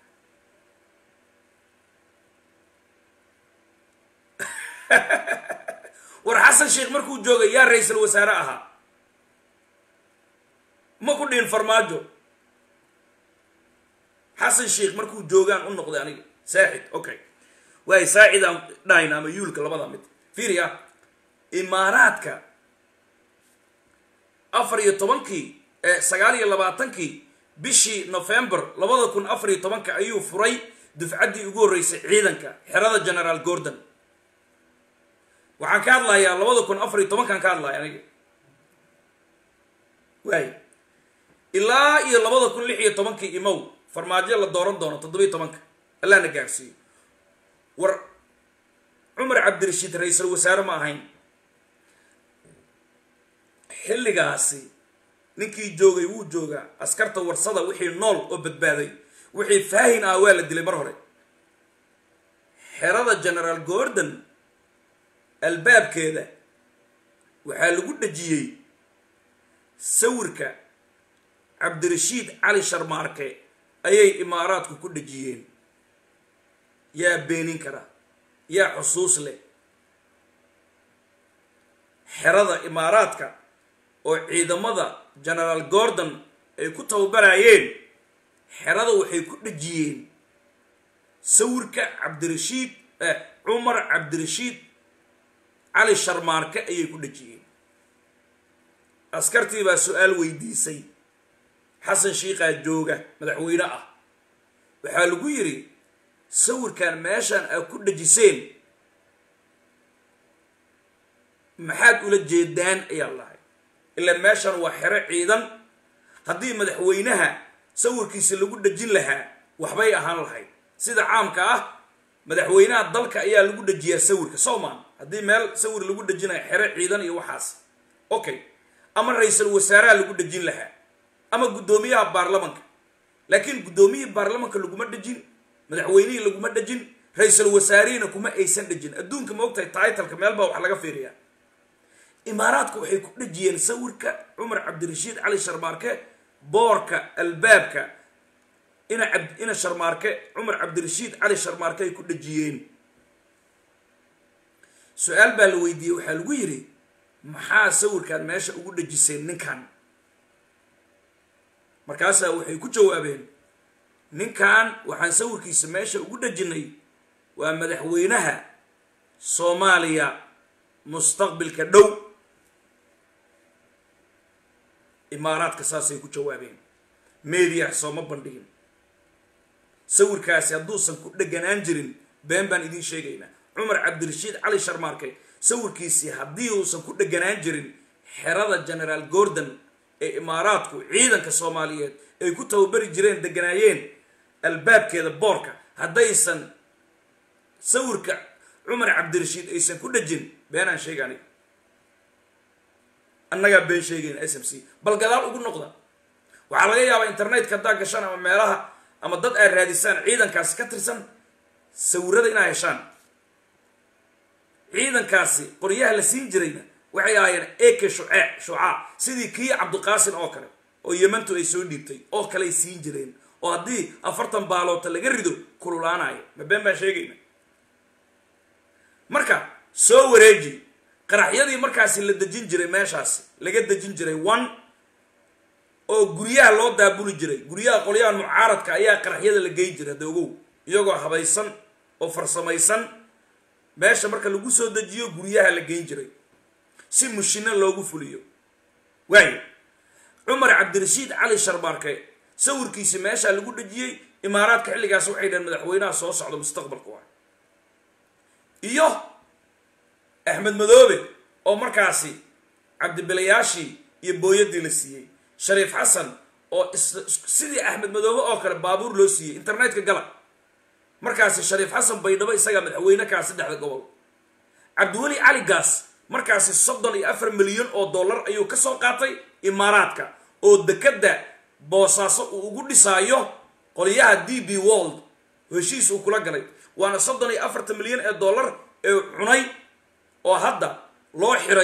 Speaker 2: war xasan sheikh markuu joogay yaa ra-iisal wasaare ahaa ma ku dhihin farmaajo xasan sheikh markuu joogaan u noqday aniga saaxid okay waay saacidaan dhahayna ama yuulka labada mid fiiriya imaaraadka afar iyo tobankii sagaal iyo labaatankii bishii november labada kun afar iyo tobanka ayuu furay dufcaddii ugu horreysay ciidanka xerada generaal gordon waxaan ka hadlayaa labada kun afar iyo tobankaan ka hadlaya aniga waay ilaa iyo labada kun lix iyo tobankii imow farmaajo la dooran doono toddobiyo tobanka allahna gaarsiiyo war cumar cabdirashiid ra-iisal wasaare ma ahayn xilligaasi ninkii joogay wuu joogaa askarta warsada wixii nool oo badbaaday wixii faahin ah waa la dilay mar hore xerada generaal gordon albaabkeeda waxaa lagu dhejiyey sawirka cabdirashiid cali sharmaarke ayay imaaraadku ku dhejiyeen yaa beenin kara yaa xusuus leh xerada imaaraadka oo ciidamada generaal gordon ay ku tababarayeen xerada waxay ku dhejiyeen sawirka cabdirashiid cumar cabdirashiid cali sharmaarke ayay ku dhejiyeen askartii baa su-aal weydiisay xasan shiikaa jooga madaxweyne ah waxaa lagu yidhi sawirkan meeshaan aad ku dhejiseen maxaad ula jeedaan ayaa lahay ilaa meeshan waa xero ciidan haddii madaxweynaha sawirkiisa lagu dhejin lahaa waxbay ahaan lahayd sida caamka ah madaxweynaha dalka ayaa lagu dhejiyaa sawirka soomaan haddii meel sawir lagu dhejinayo xero ciidan iyo waxaas okay ama ra-iisal wasaaraha lagu dhejin lahaa ama guddoomiyaha baarlamanka laakiin guddoomiyihii baarlamanka laguma dhejin madaxweynihii laguma dhejin ra-iisal wasaarihina kuma aysan dhejin adduunka ma ogtahay taitalka meel baa wax laga fiiriyaa imaaraadku waxay ku dhejiyeen sawirka cumar cabdirashiid cali sharmaarke boorka albaabka ina ab ina sharmaarke cumar cabdirashiid cali sharmaarke ay ku dhejiyeen su-aal baa la weydiiyey waxaa lagu yidhi maxaa sawirkaan meesha ugu dhejiseen ninkan markaasaa waxay ku jawaabeen ninkan waxaan sawirkiisa meesha ugu dhejinay waa madaxweynaha soomaaliya mustaqbilka dhow imaaraadka saasay ku jawaabeen meediyaha sooma bandhigin sawirkaasi hadduusan ku dheganaan jirin been baan idiin sheegaynaa cumar cabdirashiid cali sharmaarke sawirkiisii haddii uusan ku dheganaan jirin xerada generaal gordon ee imaaraadku ciidanka soomaaliyeed ay ku tababari jireen deganaayeen albaabkeeda boorka haddaysan sawirka cumar cabdirashiid aysan ku dhejin beenaan sheega aniga annagaa been sheegayna s m c bal gadaal ugu noqda waxaa laga yaabaa internetka haddaa gashaan ama meelaha ama dad aad raadisaan ciidankaasi ka tirsan sawirada inaa heshaan ciidankaasi qoryaha la siin jirayna waxay ahaayeen eke shucee shucaa sidii kii cabdiqaasin oo kale oo yemantu ay soo dhiibtay oo kale ay siin jireen oo haddii afartan baaloota laga rido kululaanayo ma been baan sheegayna marka soo wareeji qaraxyadii markaasi la dejin jiray meeshaasi laga dejin jiray one oo guryaha loo daabuli jiray guryaha qolyaha mucaaradka ayaa qaraxyada la geyn jiray hadda ogow iyagoo habaysan oo farsamaysan meesha marka lagu soo dejiyo guryaha la geyn jiray si mushino loogu fuliyo waayo cumar cabdirashiid cali sharbaarke sawirkiisi meeshaa lagu dhejiyey imaaraadka xilligaas waxay dhaheen madaxweynaha soo socda mustaqbalka waa iyo axmed madoobe oo markaasi cabdibilayaashii iyo booyadii la siiyey shariif xasan oo sidii axmed madoobe oo kale baabuur loo siiyey internetka gala markaasi shariif xasan baydhabo isagaa madaxweyne kaa saddexda gobol cabdiweli cali gaas markaasi soddon iyo afar milyan oo dollar ayuu ka soo qaatay imaaraadka oo dekadda boosaaso uu ugu dhisaayo qolyaha d b world heshiis uu kula galay waana soddon iyo afartan milyan ee dollar ee cunay oo hadda loo xiray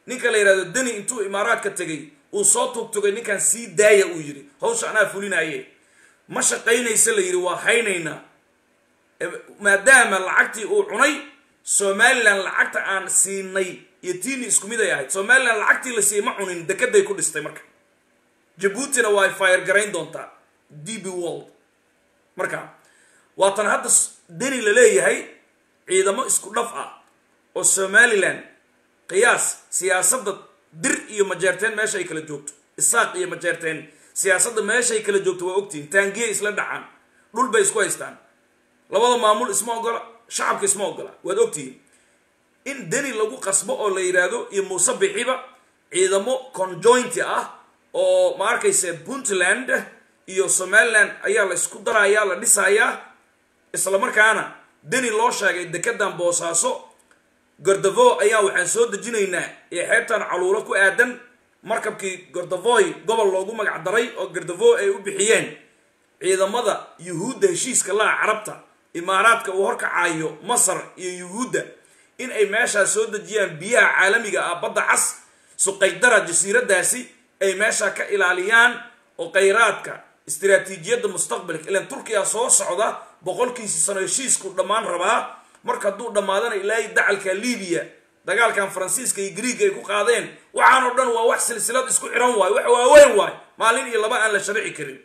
Speaker 2: ninka la yidhahdo deni intuu imaaraadka tegay uu soo tugtugay ninkan sii daaya uu yidhi hawsha anaa fulinaye ma shaqaynaysa la yidhi waa haynaynaa maadaama lacagtii uu cunay somalilan lacagta aan siinay iyo tiini isku mid ay ahayd somalilan lacagtii la siiyey ma cunin dekeday ku dhistay marka jabuutina waa fire garayn doontaa d b world marka waatan hadda deni la leeyahay ciidamo isku dhaf ah oo somalilan qiyaas siyaasadda dir iyo majeerteen meesha ay kala joogto isaaq iyo majeerteen siyaasadda meeshaay kala joogto waa ogtihin taangiyay isla dhacaan dhul bay isku haystaan labada maamul isma ogola shacabka isma ogola waad ogtihiin in deni lagu qasbo oo la yidhaahdo iyo muuse bixiba ciidamo conjointi ah oo ma arkayse puntland iyo somaliland ayaa la isku darayaa la dhisayaa isla markaana deni loo sheegay dekedan boosaaso gordavo ayaa waxaan soo dejinaynaa ee xeebtan caluulo ku aadan markabkii gordavoy gobol loogu magac daray oo gordavo ay u bixiyeen ciidamada yuhuudda heshiiska laha carabta imaaraadka uu horkacaayo masar iyo yuhuudda in ay meeshaas soo dejiyaan biyaha caalamiga ah badda cas suqaydara jasiiradaasi ay meesha ka ilaaliyaan oo khayraadka istiraatiijiyadda mustaqbalka ilaan turkiya soo socda boqolkiisi sano heshiisku dhammaan rabaa marka hadduu dhammaadana ilaahay dacalka libiya dagaalkan faransiiska iyo griiga ay ku qaadeen waxaanoo dhan waa wax silsilad isku xiran waayo wax waaweyn waayo maalin iyo laba aan la sharci karin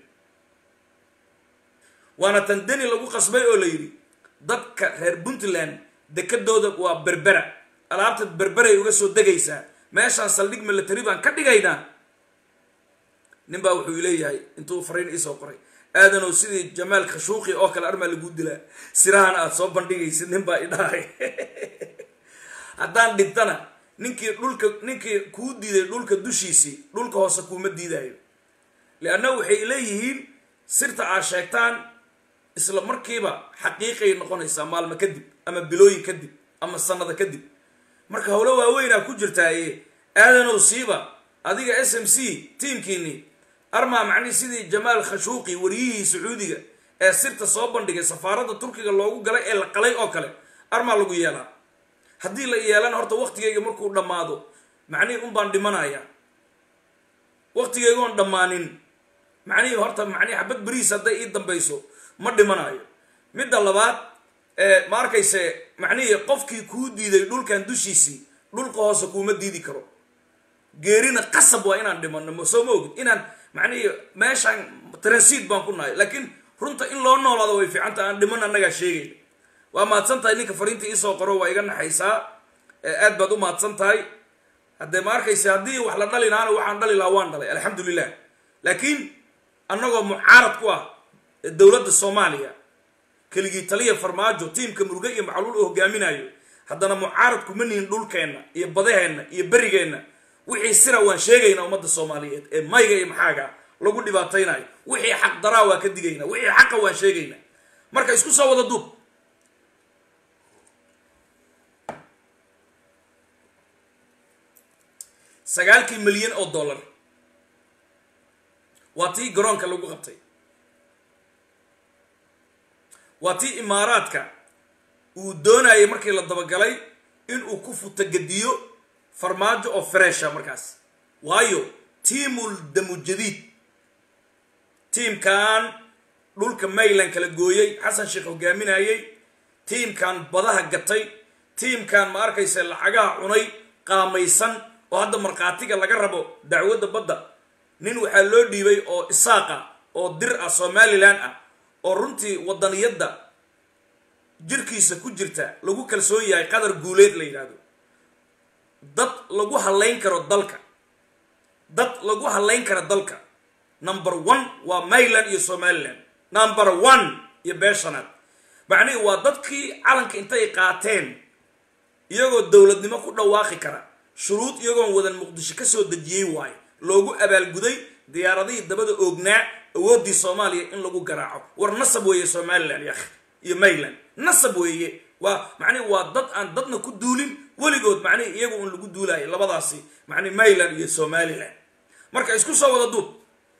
Speaker 2: waana tan deni lagu qasbay oo la yidhi dadka reer puntland dekadooda waa berbera alaabta berberay uga soo degaysaa meeshaan saldhig military baan ka dhigaynaa nin baa wuxuu leeyahay intuu fariin iisoo qoray aadanow sidii jamaal khashuuqi oo kale armaa lagu dilaa sirahana aada soo bandhigaysid nin baa idhahay haddaan dhintana ninkii dhulka ninkii kuu diiday dhulka dushiisii dhulka hoose kuuma diidaayo lianna waxay leeyihiin sirta aad sheegtaan isla markiiba xaqiiqay noqonaysaa maalmo kadib ama bilooyin kadib ama sanada kadib marka howlo waaweynaa ku jirtaaye aadanow siiba adiga s m c tiimkiini armaa macnihi sidii jamaal khashuuqi wariyihii sacuudiga ee sirta soo bandhigay safaaradda turkiga loogu galay ee la qalay oo kale armaa lagu yeelaa haddii la yeelana horta waktigayga markuu dhammaado macnihii un baan dhimanaya waktigaygoon dhammaanin macnihii horta macnihi xabad beriis hadday ii dambayso ma dhimanayo midda labaad ma arkayse macnihii qofkii kuu diiday dhulkan dushiisii dhulka hoose kuuma diidi karo geerina qasab waa inaan dhimano soo ma ogid inaan macnihii meeshaan transiit baan ku nahay laakiin runta in loo noolaado way fiicanta aan dhiman annagaa sheegayna waa mahadsan tahay ninka fariinta iisoo qoro waa iga naxaysaa aad baad u mahadsan tahay haddee ma arkayse haddii wax la dhali lahaana waxaan dhali lahaa waan dhalay alxamdulilah laakiin annagoo mucaarad ku ah dowladda soomaaliya keligii taliya farmaajo tiimka muruge iyo macluul u hogaaminayo haddana mucaarad kuma nihin dhulkeenna iyo badaheenna iyo berigeenna wixii sira waan sheegaynaa ummadda soomaaliyeed ee mayga iyo maxaaga lagu dhibaataynayo wixii xaq daraa waa ka digayna wixii xaqa waan sheegaynaa marka isku soo wada duub sagaalkii milyan oo dollar waa tii garoonka lagu qabtay waa tii imaaraadka uu doonayay markii la dabagalay inuu ku futagadiyo farmaajo oo fresha markaas waayo tiimul damujadiid tiimkan dhulka mayland kala gooyey xasan sheekh hogaaminayey tiimkan badaha gatay tiimkan ma arkaysa lacagaha cunay qaamaysan oo hadda markhaatiga laga rabo dacwadda badda nin waxaa loo dhiibay oo isaaqa oo dir ah somalilan ah oo runtii wadaniyadda jirkiisa ku jirta lagu kalsoon yahay qadar guuleed la yidhaahdo dad lagu hadlayn karo dalka dad lagu hadlayn karo dalka number one waa mayland iyo somaliland number one iyo beeshanaad macnihii waa dadkii calanka intay qaateen iyagoo dowladnimo ku dhawaaqi kara shuruud iyagoon wadan muqdisho ka soo dejiyey waayo loogu abaalguday diyaaradihii dabada oognaa awooddii soomaaliya in lagu garaaco war nasab weeye somalilan yakh iyo mayland nasab weeye waa macnihi waa dad aan dadna ku duulin weligood macnihi iyagu un lagu duulayo labadaasi macnihi mayland iyo somalilan marka isku soo wada duub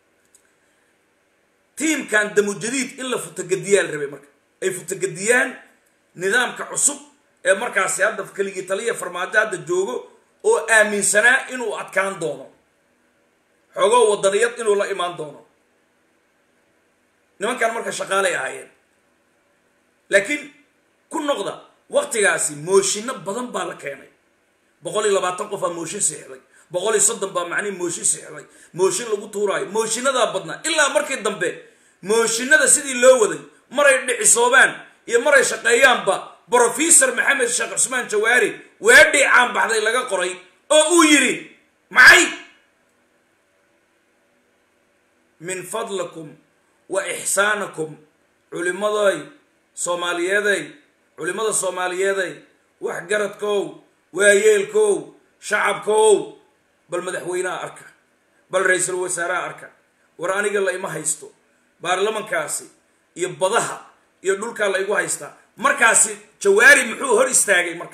Speaker 2: tiimkan damujadiid in la futagadiyaa la rabay marka ay futagadiyaan nidaamka cusub ee markaasi hadda keligii taliya farmaajo hadda joogo oo aaminsanaa inuu adkaan doono xoogoo wadaniyad inuu la imaan doono nimankan marka shaqaalay ahaayeen laakiin ku noqda waktigaasi mooshinno badan baa la keenay boqol iyo labaatan qof aa mooshin siixday boqol iyo soddon baa macnihi mooshin siixday mooshin lagu tuuraayo mooshinnadaa badnaa ilaa markii dambe mooshinada sidii loo waday maray dhicisoobaan iyo maray shaqeeyaanba brofesor maxamed sheekh cusmaan jawaari weedhii caan baxday laga qoray oo uu yidhi maxay min fadlikum wa ixsaanakum culimmaday soomaaliyeeday culimmada soomaaliyeeday waxgaradkow waayeelkow shacabkow bal madaxweyneha arka bal ra-iisul wasaaraha arka war aniga la ima haysto baarlamankaasi iyo badaha iyo dhulkaa la igu haystaa markaasi jawaari muxuu hor istaagay marka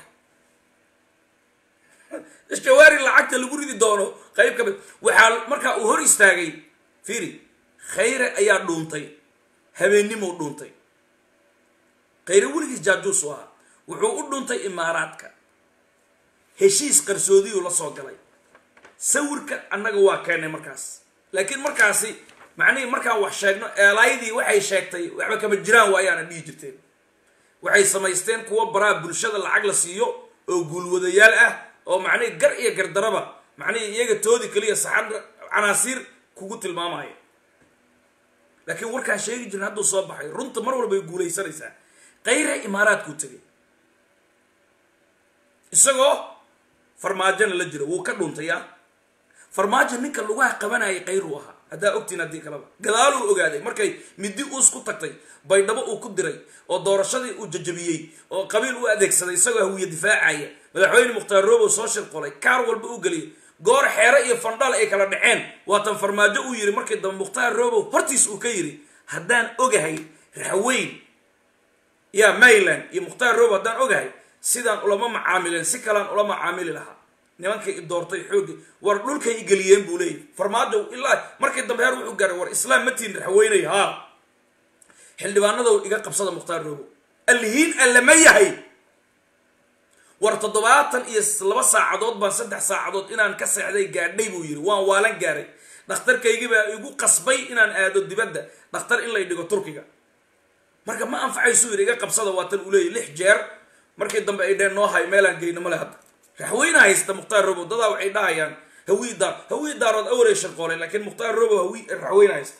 Speaker 2: jawaari lacagta lagu ridi doono qayb ka mid waxaa markaa uu hor istaagay fiiri khayre ayaa dhuuntay habeennimuu dhuuntay khayre weligiis jaajuus u ahaa wuxuu u dhuuntay imaaraadka heshiis qarsoodiyuu la soo galay sawirka annaga waa keennay markaas laakiin markaasi macnihii markaan wax sheegno eelaydii waxay sheegtay waxba kama jiraan waayaana dhihi jirteen waxay samaysteen kuwa baraa bulshada lacag la siiyo oo guulwadayaal ah oo macnihii gar iyo gardaraba macnihii iyaga toodi keliya saxan canaasiir kugu tilmaamaya laakiin warkaan sheegi jirin hadduu soo baxay runta mar walbay guulaysanaysaa kayre imaaraadkuu tegay isagoo farmaajona la jiro wuu ka dhuntaya farmaajo ninka lugaha qabanayay kayruu ahaa haddaa ogtiin haddii kaleba gadaaluu ogaaday markay midi uus ku tagtay baydhabo uu ku diray oo doorashadii uu jajabiyey oo qabiil u adeegsaday isagoo hawiye difaacaya madaxweyne mukhtaar roobow soo shirqolay kaar walba u geliyay goor xeere iyo fandhal ay kala dhaceen waatan farmaajo uu yidhi markii dambe mukhtaar roobow hortiis uu ka yidhi haddaan ogahay raxweyn ya mayland iyo mukhtaar roobow haddaan ogahay sidaan ulama macaamileen si kalaan ula macaamili lahaa nimankay i doortay xooggi war dhulkay i geliyeen buu leeyahy farmaajo ilaa markii dambe heer wuxuu gaaray war islaam matiin raxweynay haa xildhibaanadow iga qabsada mukhtaar roobow allihiin allama yahay war toddobaatan iyo laba saacadood baan saddex saacadood inaan ka seexday gaadhay buu yidhi waan waalan gaaray dhakhtarkaygii baa igu qasbay inaan aado dibadda dhakhtar in lay dhigo turkiga marka ma anfacaysuu yidhi iga qabsada waatan uu leeyahy lix jeer markii dambe ay dheen noo hay meelaan geyno male hadda raxweyne haysta mukhtaar robow dadaa waxay dhahayaan hawii daar hawii daarood awalay sharqoolay laakiin mukhtaar robow hawi raxweyne haysta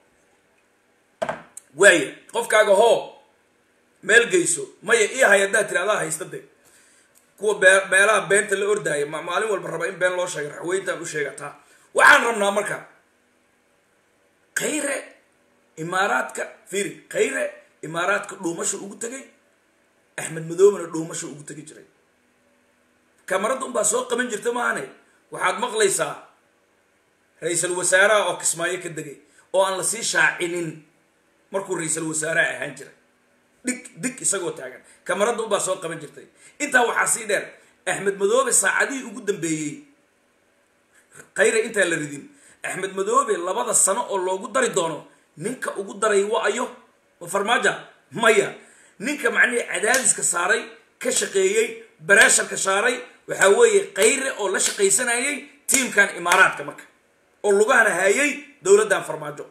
Speaker 2: waaya qofkaaga hoo meel geyso maya ii hay haddaad tiri adaa haysta de kuwa bee meelaha beenta la ordaaya maalin walba raba in been loo sheega raxweyntaan u sheegataa waxaan rabnaa marka khayre imaaraadka fiiri khayre imaaraadka dhuumasha ugu tegay axmed madoobena dhuumasha ugu tegi jiray kamaradda unbaa soo qaban jirta maahane waxaad maqlaysaa ra-iisal wasaaraha oo kismaayo ka degay oo aan lasii shaacinin markuu ra-iisal wasaaraha ahaan jiray dhig dig isagoo taagan kamaradda unbaa soo qaban jirtay intaa waxaa sii dheer axmed madoobe saacadihii ugu dambeeyey khayre intaan la ridin axmed madoobe labada sano oo loogu dari doono ninka ugu daray wa-ayo ma farmaaja maya ninka macnihii cadaadiska saaray ka shaqeeyey bareesharka saaray waxaa weeye khayre oo la shaqaysanayay tiimkan imaaraadka marka oo lugahana haayay dowladdan farmaajo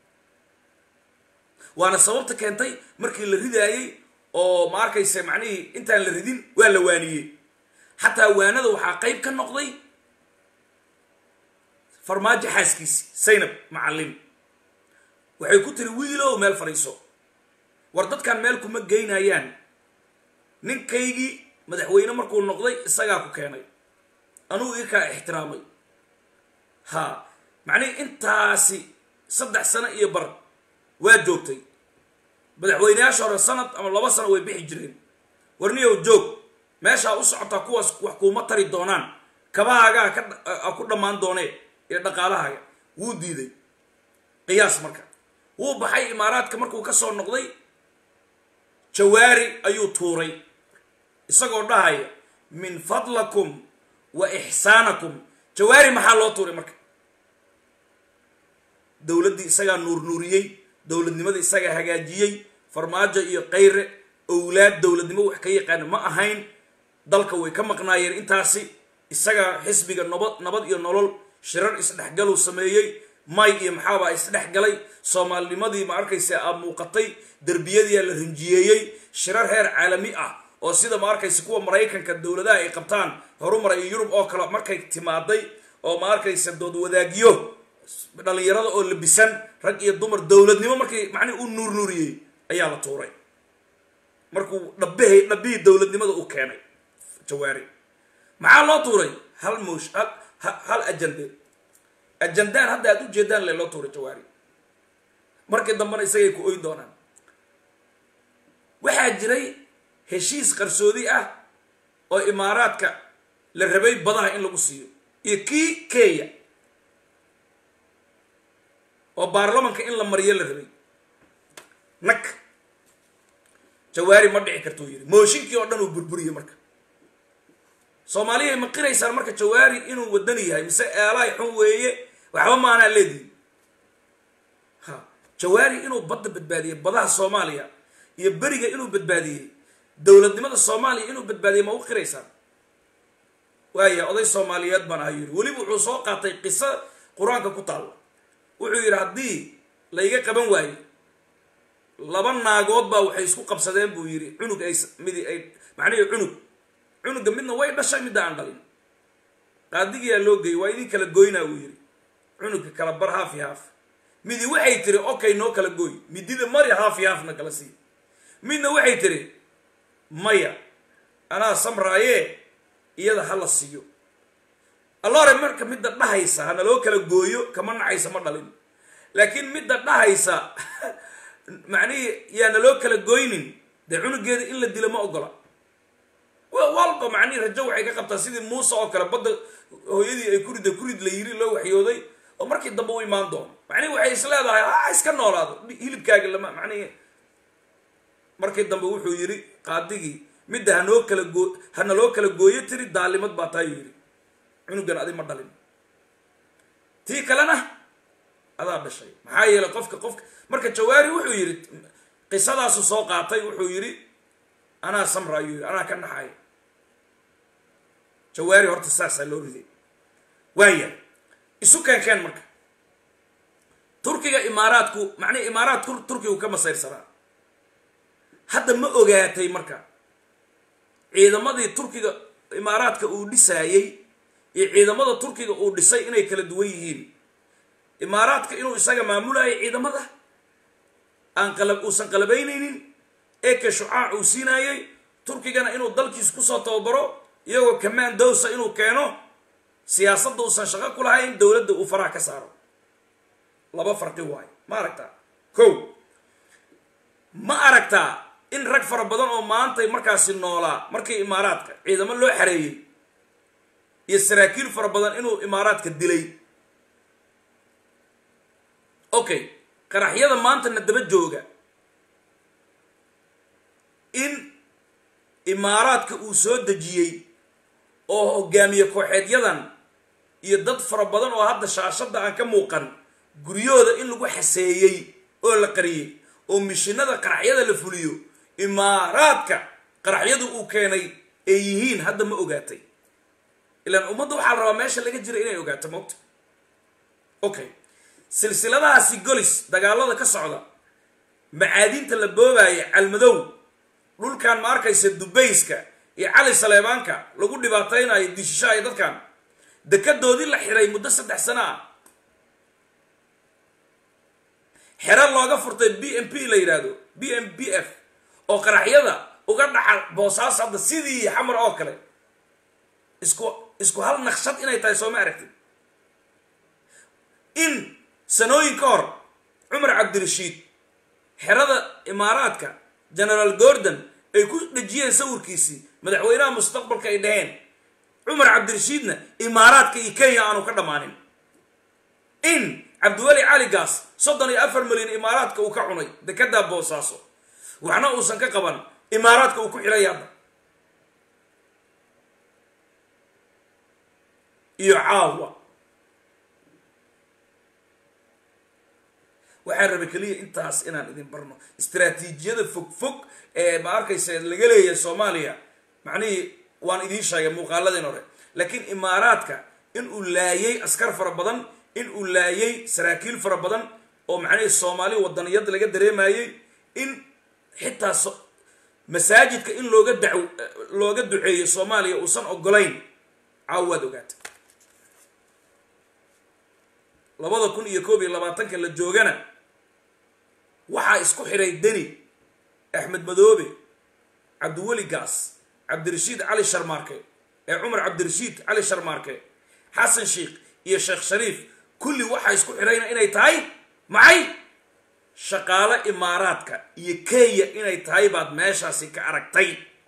Speaker 2: waana sababta keentay markii la ridaayey oo ma arkayse macnihii intaan la ridin waa la waaniyey xataa waanada waxaa qayb ka noqday farmaajo xaaskiisi saynab macallim waxay ku tiri wiilow meel fadhiiso war dadkan meel kuma geynayaan ninkaygii madaxweyne markuu noqday isagaa ku keenay anugu ii kaa ixtiraamay ha macnihii intaasi saddex sano iyo bar waa joogtay madaxweyneyaasha hore sanad ama laba sano way bixi jireen warniyow joog meeshaa u socotaa kuwaas wax kuuma tari doonaan kabahaagaa ka ku dhammaan doonee iyo dhaqaalahaaga wuu diiday qiyaas marka wuu baxay imaaraadka markuu ka soo noqday jawaari ayuu tuuray isagoo dhahaya min fadlakum wa ixsaanakum jawaari maxaa loo tuuray marka dowladdii isagaa nuurnuuriyey dowladnimada isagaa hagaajiyey farmaajo iyo kayre owlaad dowladnimo wax ka yaqaana ma ahayn dalka way ka maqnaayeen intaasi isaga xisbiga nabad nabad iyo nolol shirar isdhexgaluu sameeyey may iyo maxaabaa isdhexgalay soomaalinimadii ma arkaysa aa muuqatay derbiyadiia la rinjiyeeyey shirar heer caalami ah oo sida ma arkaysa kuwa maraykanka dowladaha ay qabtaan horumar iyo yurub oo kale markay timaaday oo ma arkaysa dood wadaagyo dhalinyarada oo labisan rag iyo dumar dowladnimo markii macnihi u nuurnuuriyey ayaa la tuuray markuu dhabbihii dhabbihii dowladnimada u keenay jawaari maxaa loo tuuray hal moosh hal hal ajande ajandaan hadda aad ujeedaan le loo tuuray jawaari markii dambena isagay ku oyn doonaan waxaa jiray heshiis qarsoodi ah oo imaaraadka la rabay badaha in lagu siiyo iyo kii kenya oo baarlamanka in la mariyo la rabay nag jawaari ma dhici kartuu yidhi mooshinkii oo dhan uu burburiyey marka soomaaliya ma qiraysaan marka jawaari inuu wadani yahay mise eelaay xun weeye waxba maanaa leedihi ha jawaari inuu badda badbaadiyey badaha soomaaliya iyo beriga inuu badbaadiyey dowladnimada soomaaliya inuu badbaadiyey ma u qiraysaan waaya oday soomaaliyeed baan aha yidhi weliba wuxuu soo qaatay qiso qur-aanka ku taalla wuxuu yidhi haddii layga qaban waayo laba naagood baa waxay isku qabsadeen buu yidhi cunug ay midi ay macnihii cunug cunuga midna way dhashay midda aan dhalin qaadigiyaa loo geeyey waa idin kala goynaa buu yidhi cunugka kala bar haafi haaf midi waxay tiri okay noo kala gooy midida mari haafi haafna kala sii midna waxay tiri maya anaa samraaye iyada ha la siiyo allore marka midda dhahaysa hana loo kala gooyo kama nacaysa ma dhalin laakiin midda dhahaysa macnihii yaana loo kala goynin dee cunugeeda in la dilo ma ogola walba macnihii rajo waxay ka qabtaa sidii muuse oo kale badda hooyadii ay kurida kurid la yiri loo waxyooday oo markii dambe u imaan doono macnihi waxay is leedahay ha iska noolaado hilibkaaga lama macnihi markii dambe wuxuu yidhi qaadigii midda hanoo kala goo hana loo kala gooyo tiri daalimad baa taayuu yidhi cunugan adi ma dhalin tii kalena adaa dhashay maxaa yeelay qofka qofka marka jawaari wuxuu yidhi qisadaasu soo qaatay wuxuu yidhi anaa samra ayuu yidhi anaa ka naxay jawaari horta saasaa loo riday waaya isu keenkeen marka turkiga imaaraadku macnihi imaaraad turkigu ka masayrsanaa hadda ma ogaatay marka ciidamadii turkiga imaaraadka uu dhisaayey iyo ciidamada turkiga uu dhisay inay kala duwan yihiin imaaraadka inuu isaga maamulayo ciidamada aan qalab uusan qalabaynaynin eke shucaac uu siinaayey turkigana inuu dalkiis kusoo tababaro iyagoo kamaan dowsa inuu keeno siyaasadda uusan shaqo ku lahayn dowladda uu faraha ka saaro laba farqi waayo ma aragtaa ko ma aragtaa in rag fara badan oo maantay markaasi noolaa markii imaaraadka ciidamo loo xareeyey iyo saraakiil fara badan inuu imaaraadka dilay okay qaraxyada maantana daba jooga in imaaraadka uu soo dejiyey oo hogaamiye kooxeedyadan iyo dad fara badan oo hadda shaashadda aan ka muuqan guryahooda in lagu xaseeyey oo la qariyey oo mishinada qaraxyada la fuliyo imaaraadka qaraxyadu uu keenay ay yihiin hadda ma ogaatay ilaan ummadda waxaa la rabaa meesha laga jira inay ogaato moogta okay silsiladahaasi golis dagaalada ka socda macaadinta la boobaya calmadow dhulkan ma arkaysa dubayska iyo cali saleebaanka lagu dhibaataynayo dishishaaya dadkan dekadoodii la xiray muddo saddex sano ah xero looga furtay b m p la yidhaahdo b m b f oo qaraxyada uga dhaca boosaas hadda sidii xamar oo kale isku isku hal naqshad inay tahay sooma aragtid in sanooyin ka hor cumar cabdirashiid xerada imaaraadka generaal gordon ay ku dhejiyeen sawirkiisii madaxweynaha mustaqbalka ay dhaheen cumar cabdirashiidna imaaraadka iyo kenya aanu ka dhammaanin in cabdiweli cali gaas soddon iyo afar milyan imaaraadka uu ka cunay dekedaa boosaaso waxna uusan ka qaban imaaraadka uu ku xidhay hadda iyo caawa waxaan rabay keliya intaas inaan idin barno istraatiijiyada fog fog ee ma arkaysa laga leeyahay soomaaliya macnihii waan idiin sheegay muuqaaladin hore laakiin imaaraadka in uu laayay askar fara badan in uu laayay saraakiil fara badan oo macnihii soomaali wadaniyad laga dareemayey in xitaa masaajidka in looga daw looga duceeyo soomaaliya uusan ogolayn caawa waad ogaata labada kun iyo koob iyo labaatanka la joogana waxaa isku xidhay deni axmed madoobe cabdiweli gaas cabdirashiid cali sharmaarke ee cumar cabdirashiid cali sharmaarke xasan sheikh iyo sheekh shariif kulli waxaa isku xidhayna inay tahay maxay shaqaalo imaaraadka iyo kenya inay tahay baad meeshaasi ka aragtay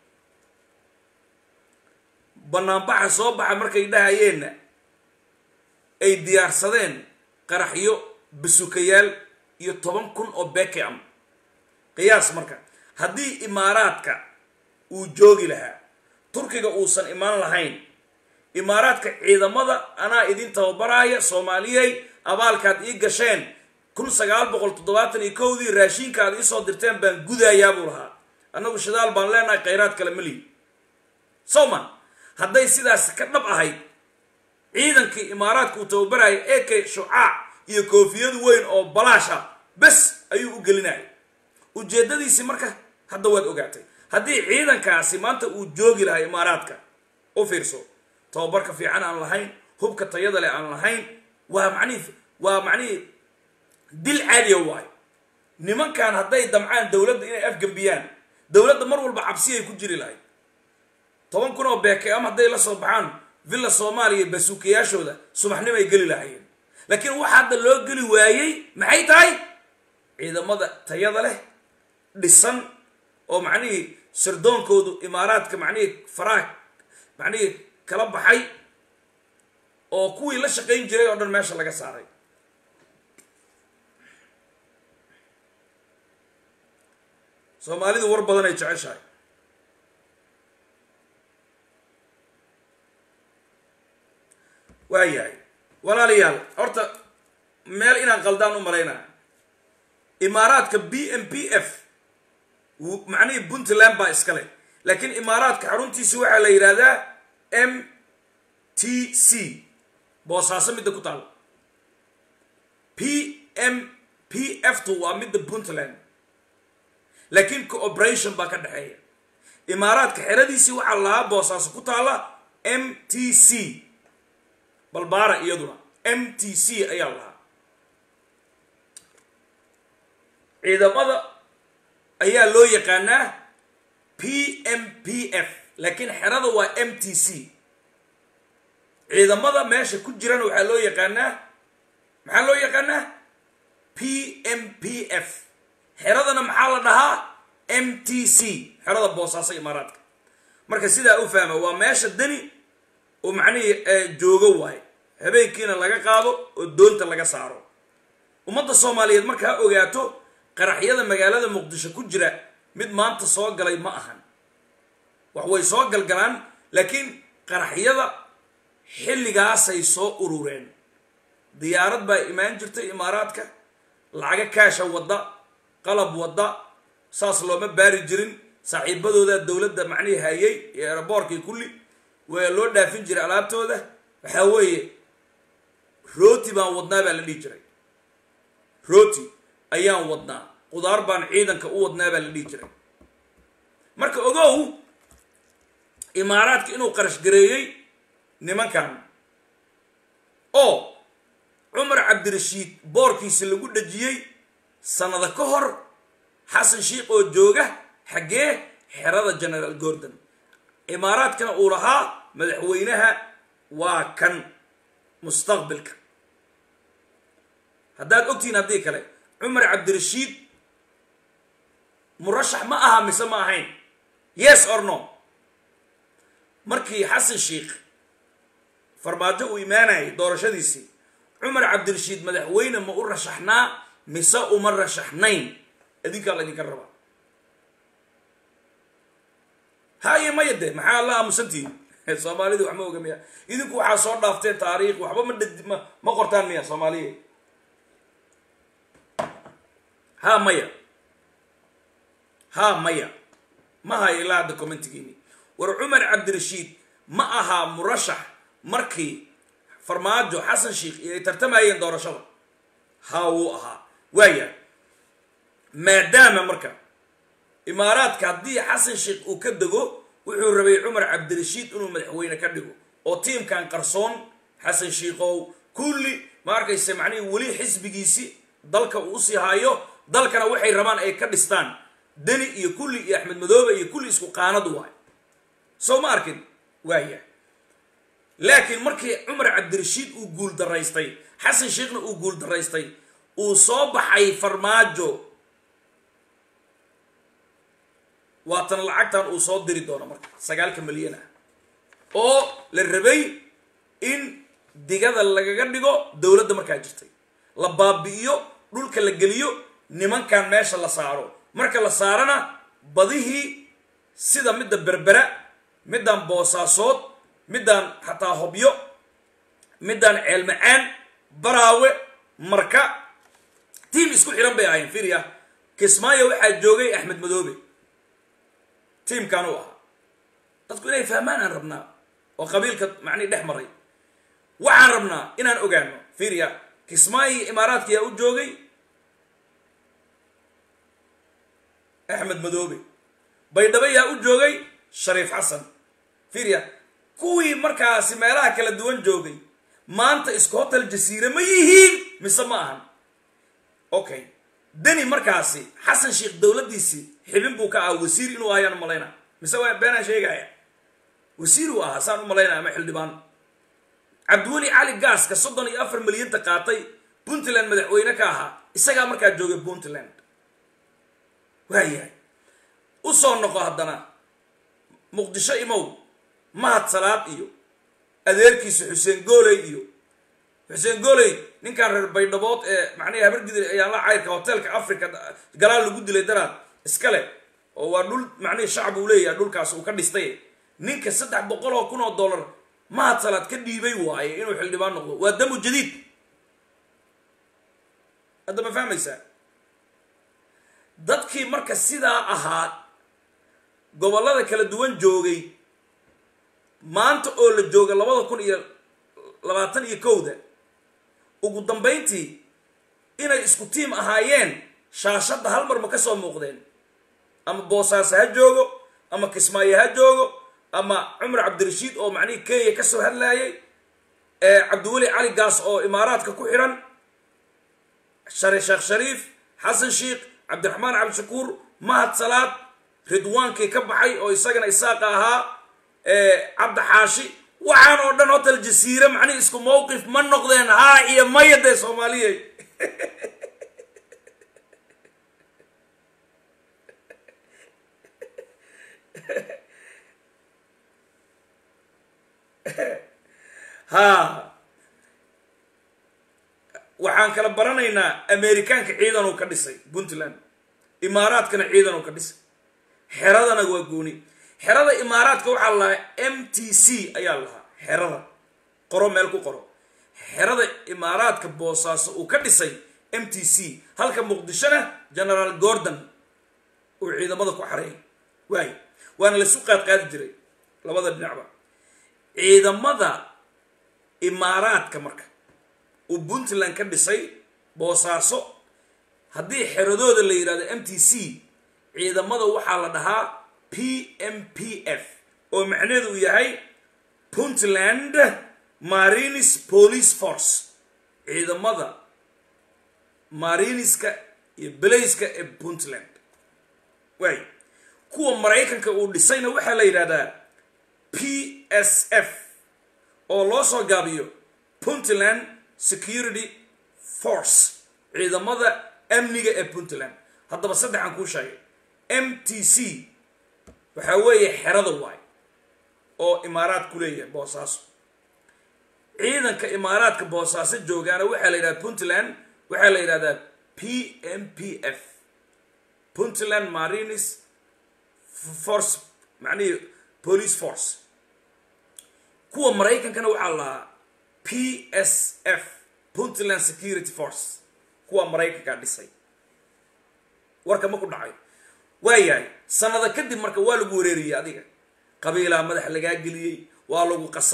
Speaker 2: banaanbaxa soo baxa markay dhahayeenna ay diyaarsadeen qaraxyo basukayaal iyo toban kun oo bekeam qiyaas marka haddii imaaraadka uu joogi lahaa turkiga uusan imaan lahayn imaaraadka ciidamada anaa idin tababaraaya soomaaliyey abaalkaad ii gasheen kun sagaal boqol toddobaatan iyo kowdii raashiinka aad iisoo dirteen baan gudayaa buu lahaa annagu shidaal baan leenahay khayraad kale malihi sowman hadday sidaas ka dhab ahayd ciidankii imaaraadka uu tababaraya eke shucaac iyo koofiyadu weyn oo balaasha bes ayuu u gelinaya ujeeddadiisii marka hadda waad ogaatay haddii ciidankaasi maanta uu joogi lahaa imaaraadka u fiirso tababarka fiican aan lahayn hubka tayada leh aan lahayn waa macnihi waa macnihii dil caadiya waayo nimankan hadday damcaan dowladda inay afgembiyaan dowladda mar walba cabsiyay ku jiri lahayd toban kun oo beeke ama hadday la soo baxaan villa soomaaliya basuukayaashooda subaxnimay geli lahaayeen laakiin waxa hadda loo geli waayey maxay tahay ciidamada tayada leh dhisan oo macnihii sirdoonkoodu imaaraadka macnihii faraag macnihii kala baxay oo kuwii la shaqayn jiray oo dhan meesha laga saaray soomaalidu war badan ay jeceshahay waayahay walaalayaal horta meel inaan qaldaan u malaynaa imaaraadka b m p f macnihii puntland baa iska leh laakiin imaaraadka xaruntiisi waxaa la yidhahdaa m t c boosaaso midda ku taal p m p f tu waa midda puntland laakiin cooperation baa ka dhexeeya imaaraadka xeradiisii waxaa lahaa boosaaso ku taalla m t c balbaara iyaduna m t c ayaa lahaa ciidamada ayaa loo yaqaanaa p m p f laakiin xerada waa m t c ciidamada meesha ku jirana waxaa loo yaqaanaa maxaa loo yaqaanaa p m p f xeradana maxaa la dhahaa m t c xerada boosaaso imaaraadka marka sidaa u fahma waa meesha deni oo macnihii joogo waayo habeenkiina laga qaado oo doonta laga saaro ummadda soomaaliyeed markaa ogaato qaraxyada magaalada muqdisho ku jira mid maanta soo galay ma ahan wax way soo galgalaan laakiin qaraxyada xilligaasay soo urureen diyaarad baa imaan jirtay imaaraadka lacaga kaasha wadda qalab wadda saas looma baari jirin saaxiibadooda dowladda macnihii hayay iyo eraboorkii kulli waa loo dhaafin jiray alaabtooda waxaa weeye rooti baan wadnaa baa la dhihi jiray rooti ayaan wadnaa qudaar baan ciidanka u wadnaa baa la dhihi jiray marka ogow imaaraadka inuu qarash gareeyey nimankan oo cumar cabdirashiid boorkiisa lagu dhajiyey sanado ka hor xasan sheikh oo jooga xaggee xerada generaal gordon imaaraadkana uu lahaa madaxweynaha waa kan mustaqbilka haddaad ogtihiin haddii kale cumar cabdirashiid murashax ma aha mise ma ahayn yes or no markii xasan sheikh farmaajo uu imaanayay doorashadiisii cumar cabdirashiid madaxweyne ma u rashaxnaa mise uma rashaxnayn idinkaa laydinka rabaa haye maya de maxaa la aamusantihin soomaalida wax ma oga miya idinku waxaa soo dhaafteen taariikh waxba ma dh ma ma qortaan miya soomaaliya ha maya ha maya ma hayo ilaa hadda commentigiini war cumar cabdirashiid ma ahaa murashax markii farmaajo xasan sheikh iyo ay tartamayeen doorashada haa wuu ahaa waaya maadaama marka imaaraadka haddii xasan sheikh uu ka dego wuxuu rabay cumar cabdirashiid inuu madaxweyne ka dhigo oo tiimkan qarsoon xasan sheikhow kulli ma arkayse macnihii weli xisbigiisi dalka uu usii haayo dalkana waxay rabaan ay ka dhistaan deni iyo kulli iyo axmed madoobe iyo kulli isku qaanad waay soo ma arkin waaya laakiin markii cumar cabdirashiid uu guul daraystay xasan sheekhna uu guul daraystay uu soo baxay farmaajo waatan lacagtan uu soo diri doono marka sagaalka milyan ah oo la rabay in digada lagaga dhigo dowladda markaa jirtay la baabi'iyo dhulka la geliyo nimankan meesha la saaro marka la saarana badihii sida midda berbera middaan boosaasood middaan xataa hobyo middaan ceelmacaan baraawe marka tiim isku xihan bay ahayn firia kismaayo waxaa joogay axmed madoobe tiimkan u ahaa dadku inay fahmaan aan rabnaa oo qabiilka macnihi dhex maray waxaan rabnaa inaan ogaano firia kismaayo imaaraadka yaa u joogay axmed madoobe baydhabo yaa u joogay shariif xasan firia kuwii markaasi meelaha kala duwan joogay maanta isku hotel jasiire ma yihiin mise ma ahan okay deni markaasi xasan sheikh dowladdiisii xibin buu ka ahaa wasiir inuu ahayaan u malaynaa mise waa beenaan sheegaya wasiir uu ahaa saan u malaynaya ama xildhibaan cabdiweli cali gaaska soddon iyo afar milyanta qaatay puntland madaxweyne ka ahaa isagaa markaa joogay puntland waayahay u soo noqo haddana muqdisho imow mahad salaad iyo adeerkiisa xuseen gooley iyo xuseen gooley ninkan reer baydhabood ee macnihi habargidil ayaan la cayrka hoteelka africa galaal lagu dilay daraad iskale oo waa dhul macnihi shacab uu leeyahay dhulkaas uu ka dhistay ninka saddex boqol oo kun oo dollar mahad salaad ka dhiibay waaye inuu xildhibaan noqdo waa damu jadiid hadda ma fahmaysaa dadkii marka sidaa ahaa gobollada kala duwan joogay maanta oo la jooga labada kun iyo labaatan iyo kowda ugu dambayntii inay isku tiim ahaayeen shaashadda hal mar ma ka soo muuqdeen ama boosaaso ha joogo ama kismaayo ha joogo ama cumar cabdirashiid oo macnihii kenya ka soo hadlaayay cabdiweli cali gaas oo imaaraadka ku xiran shari sheekh shariif xasan sheikh cabdiraxmaan cabdishakuur mahad salaad ridwaankii ka baxay oo isagana isaaqa ahaa cabdi xaashi waxaan oo dhan hotel jasiire macnihi isku mawqif ma noqdeen haa iyo maya dee soomaaliya ha waxaan kala baranaynaa amerikaanka ciidan uu ka dhisay puntland imaaraadkana ciidan uu ka dhisay xeradana waa gooni xerada imaaraadka waxaa la lahaa m t c ayaa lahaa xerada qoro meel ku qoro xerada imaaraadka boosaaso uu ka dhisay m t c halka muqdishona generaal gordon uu ciidamada ku xareeyay waay waana laisu qaad qaadi jiray labada dhinacba ciidamada imaaraadka marka uu puntland ka dhisay boosaaso haddii xeradooda la yidhahdo m t c ciidamada waxaa la dhahaa p m p f oo macnaheedu uu yahay puntland marines police force ciidamada mariniska iyo belayska ee puntland waay kuwa maraykanka uu dhisayna waxaa la yidhahdaa p s f oo loo soo gaabiyo puntland security force ciidamada amniga ee puntland haddaba saddexaan kuu sheegay m t c waxaa weeye xerada waay oo imaaraad ku leeyahay boosaaso ciidanka imaaraadka boosaaso joogaana waxaa la yidhahda puntland waxaa la yidhahdaa p m p f puntland marines force macnihii police force kuwa maraykankana waxaa la lahaa p s f puntland security force kuwa maraykankaa dhisay warka ma ku dhacay waayahay sanada kadib marka waa lagu wareeriyey adiga qabiilaa madaxa lagaa geliyey waa lagu qasay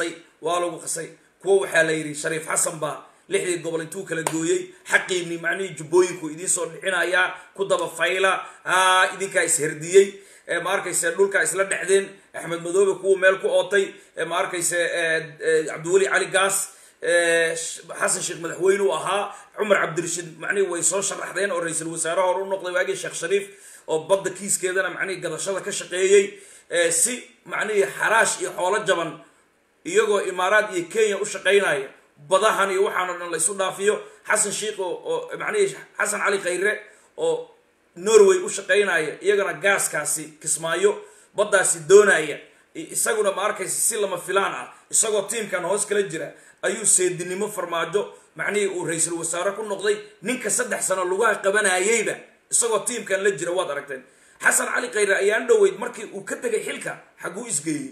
Speaker 2: waa lagu qasay kuwa waxaa la yidhi shariif xasan baa lixdii gobol intuu kala gooyey xaqiibni macnihii jubbooyinku idiin soo dhixinayaa ku daba fayla a idinkaa isherdiyey ma arkayse dhulkaa isla dhexdeen axmed madoobe kuwa meel ku ootay ma arkayse cabdiweli cali gaas xasan sheekh madaxweyne u ahaa cumar cabdirashiid macnihi way soo sharaxdeen oo ra-iisul wasaare hore u noqday waagii sheekh shariif oo badda kiiskeedana macnihii gadashada ka shaqeeyey si macnihii xaraash iyo xoolo jaban iyagoo imaaraad iyo kenya u shaqaynaya badahan iyo waxaano dhan la isu dhaafiyo xasan sheikh oo macnihii xasan cali khayre oo norway u shaqaynaya iyagana gaaskaasi kismaayo baddaasi doonaya isaguna ma arkaysa si lama filaan ah isagoo tiimkan hoos kala jira ayuu seedinimo farmaajo macnihii uu ra-iisul wasaare ku noqday ninka saddex sano lugaha qabanayeyba isagoo tiimkan la jira waad aragteen xasan cali khayre ayaan dhoweyd markii uu ka tegay xilka xaguu isgeeyey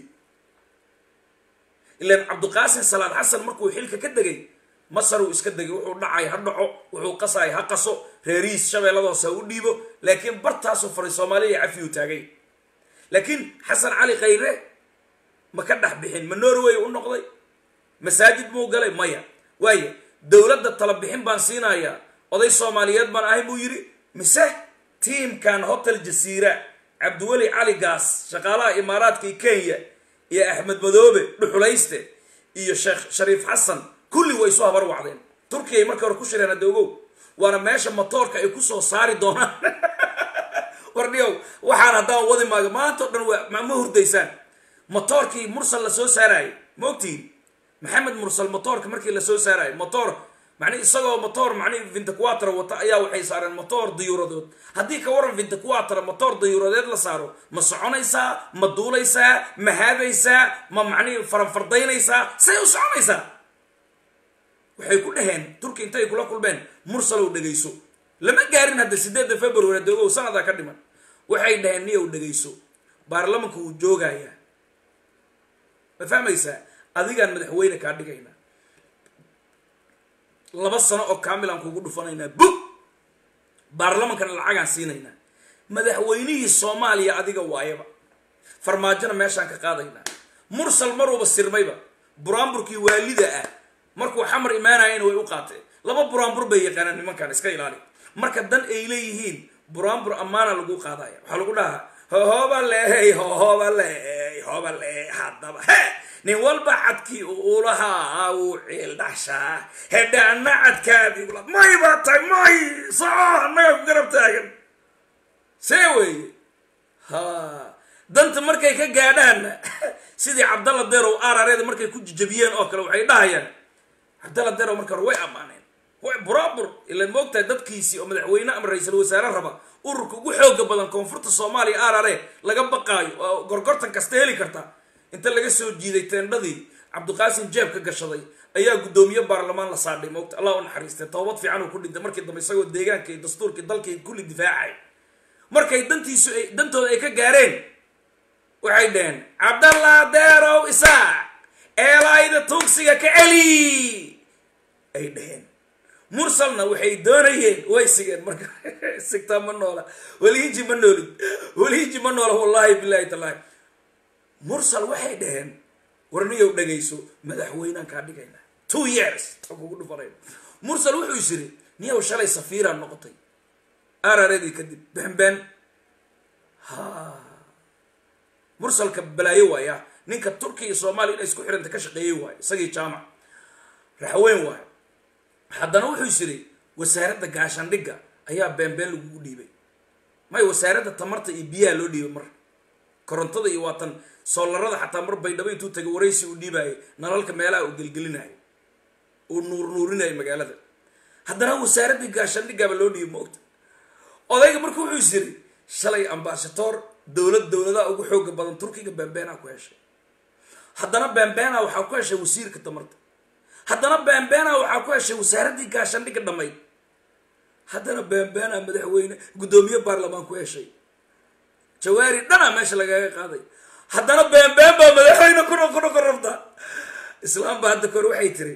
Speaker 2: ilaan cabdiqaasim salaad xasan markuu xilka ka degay masar uu iska degay wuxuu dhacay ha dhaco wuxuu qasay ha qaso reerihiis shabeelladoos ha u dhiibo laakiin bartaasuu faray soomaaliya cafi uu taagay laakiin xasan cali khayre ma ka dhex bixin ma norway u noqday masaajid muu galay maya waayo dowladda tala bixin baan siinayaa oday soomaaliyeed baan ahay buu yidhi mise tiimkan hotel jasiira cabdiweli cali gaas shaqaalaha imaaraadka iyo kenya iyo axmed madoobe dhuxulayste iyo sheekh shariif xasan kulli way isu habar wacdeen turkiyay markii hore ku shireen hadda ogow waana meesha matoorka ay ku soo saari doonaan wardhiyow waxaan haddaan wadi maayo maanta o dhan waa ma hurdaysaan motoorkii mursal la soo saaraayo ma ogtihin maxamed mursal motoorka markii la soo saaraayo motoor mani isagoo motoor mani vintaquater wata ayaa waxay saareen motoor dayuuradood haddii ka waran vintaquater motoor dayuuradeed la saaro ma soconaysaa ma duulaysaa ma haadaysaa ma macnihi faranfardaynaysaa say u soconaysaa waxay ku dhaheen turki intay kula kulmeen mursalow dhegayso lama gaarin hadda sideedda february hadda ogow sanadaa ka dhiman waxay dhaheen niyow dhegayso baarlamanka wuu joogayaa ma fahmaysaa adigaan madaxweyne kaa dhigaynaa laba sano oo kaamilaan kugu dhufanaynaa bug baarlamankana lacagaan siinaynaa madaxweynihii soomaaliya adiga waayaba farmaajona meeshaan ka qaadaynaa mursal maruuba sirmayba buraanburkii waalida ah markuu xamar imaanayana way u qaateen laba buraanbur bay yaqaanaan nimankan iska ilaali marka dan ay leeyihiin buraanbur ammaana lagu qaadaya waxaa lagu dhahaa hohooba leey hohooba leey hoba leey haddaba he nin walba cadkii ulahaa uu ciil dhashaa hedhaana cadkaadii ula may baa tahay may soco annaga ku garab taagan see weeye ha danta markay ka gaadhaanna sidii cabdalla derow arareeda markay ku jijabiyeen oo kale waxay dhahayaan cabdalla derow marka hore way ammaaneen way buraabur ila moogtahay dadkiisii oo madaxweyne ama ra-iisul wasaare raba ururka ugu xooga badan koonfurta soomaaliya arare laga baqaayo oo gorgortan kasta heli karta inta laga soo jiiday teendhadii cabdiqaasim jeebka gashaday ayaa guddoomiye baarlamaan la saadhay moogta allah u naxariistay toobad fiican uu ku dhintay markii dambe isagoo deegaanka iyo dastuurkii dalkii kulli difaacay markay dantiisu ay dantooda ay ka gaareen waxay dhaheen cabdallah deerow isaac eelayda tuugsiga ka celi ay dhaheen mursalna waxay doonayeen way sigeen marka sigtaa ma noola welihinji ma noolid welihinji ma noola wallahi bilahi tallahi mursal waxay dhaheen warniyow dhagayso madaxweynaan kaa dhigayna two years a kugu dhufanayna mursal wuxuu is yiri niyow shalay safiiraan noqotay araradii kadib benben ha mursalka balaayo waaya ninka turkiya iyo soomaaliya inay isku xiranta ka shaqeeyey waayo isagii jaamac raxweyn waayo haddana wuxuu is yiri wasaaradda gaashaandhigga ayaa beenbeen lagugu dhiibay may wasaaradda tamarta iyo biyaha loo dhiibay mar korontada iyo waatan soolarada xataa mar baydhabo intuu tagay waraysi uu dhiibaayay nalalka meelaha uu gelgelinayo uu nuur nuurinayo magaalada haddana wasaaraddii gaashaandhiggaaba loo dhiibay maogta odayga marka wuxuu is yiri shalay ambaashadoor dowlad dowladaha ugu xooga badan turkiga beenbeenaa ku heshay haddana beenbeena waxaa ku heshay wasiirka tamarta haddana beenbeena waxaa ku heshay wasaaraddii gaashaandhigga dhammayd haddana beenbeena madaxweyne guddoomiye baarlamaan ku heshay jawaari dhanaa meesha lagaga qaaday haddana beenbeen baa madaxweyne kuna kuna ku rabta islaam ba hadda kore waxay tiri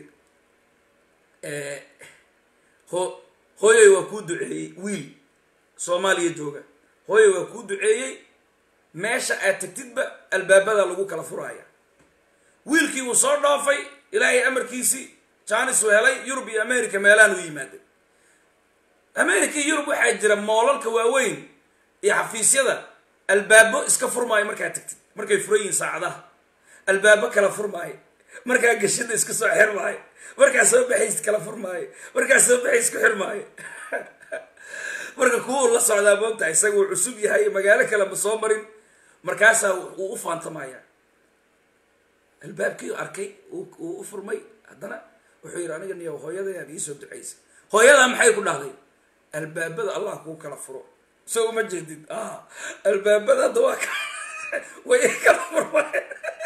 Speaker 2: ho hooyoy waa kuu duceeyey wiil soomaaliya jooga hooyoy waa kuu duceeyey meesha aad tagtidba albaabada lagu kala furaaya wiilkii wuu soo dhoofay ilaahay amarkiisii jaanis uu helay yurub iyo america meelaan u yimaaday america iyo yurub waxaa jira moolalka waaweyn iyo xafiisyada albaabo iska furmaayo markaa tagtid markay furan yihiin saacadaha albaabo kala furmaayo markaa gashada iska soo xirmaayo markaa soo baxays kala furmaayo markaa soo baxays ku xirmaayo marka kuwa la socdaa moogtaha isaga uu cusub yahay magaalo kale ma soo marin markaasaa uu u faantamaya albaabkii arkay uu u furmay haddana wuxuu yidhi aniga niyo hooyadayaad iisoo ducaysay hooyadaa maxay ku dhahday albaabada allah kuu kala furo so uma jeedid albaabada hadda waa way kala furmay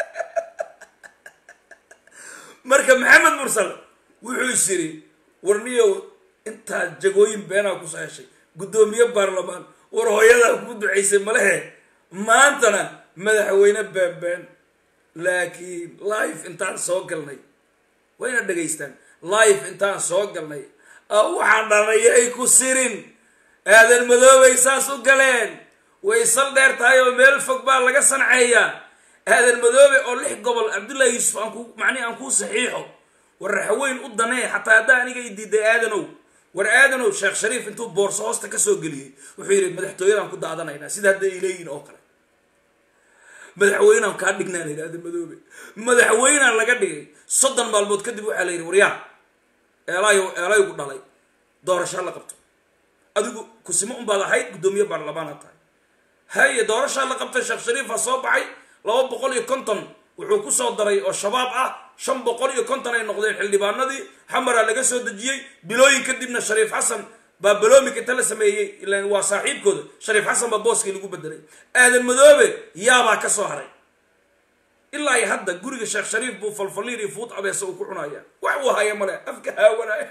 Speaker 2: marka maxamed mursal wuxuu is yidhi warniyow intaa jagooyin beenaa kusoo heshay guddoomiye baarlamaan war hooyadaa kuu ducaysay malehe maantana madaxweyne beenbeen laakiin life intaan soo galnay wayna dhegaystaan life intaan soo galnay waxaan dhanaya ay ku sirin aadan madoobay saas u galeen way sal dheer tahay oo meel fog baa laga sanceeyaa aadan madoobe oo lix gobol cabdullahi yuusuf aan ku macnihi aan kuu saxiixo war raxweyn u danee xataa haddaa aniga i diiday aadanow war aadanow sheekh shariif intuu boorso hoosta kasoo geliyey wuxuu yidhi madaxtooyadaan ku daadanaynaa sida hadda ay leeyihin oo kale madaxweynaan kaa dhignaa la yidhi aadan madoobe madaxweynaan laga dhigay soddon maalmood kadib waxaa la yidhi waryaa eelayo eelaygu dhalay doorashaa la qabto adigu kusimo unbaad ahayd guddoomiye baarlamaana tahay haye doorashaa la qabtay sheekh shariifa soo baxay laba boqol iyo konton wuxuu kusoo daray oo shabaab ah shan boqol iyo konton ay noqdeen xildhibaanadii xamaraa laga soo dejiyey bilooyin kadibna shariif xasan baa baloomik inta la sameeyey ilan waa saaxiibkooda shariif xasan baa booskii lagu bedelay aadan madoobe yaabaa ka soo haray ilaa iyo hadda guriga sheekh shariif buu falfaliir iyo fuut abeesa uu ku cunaya wax uu haya male afka haawanaya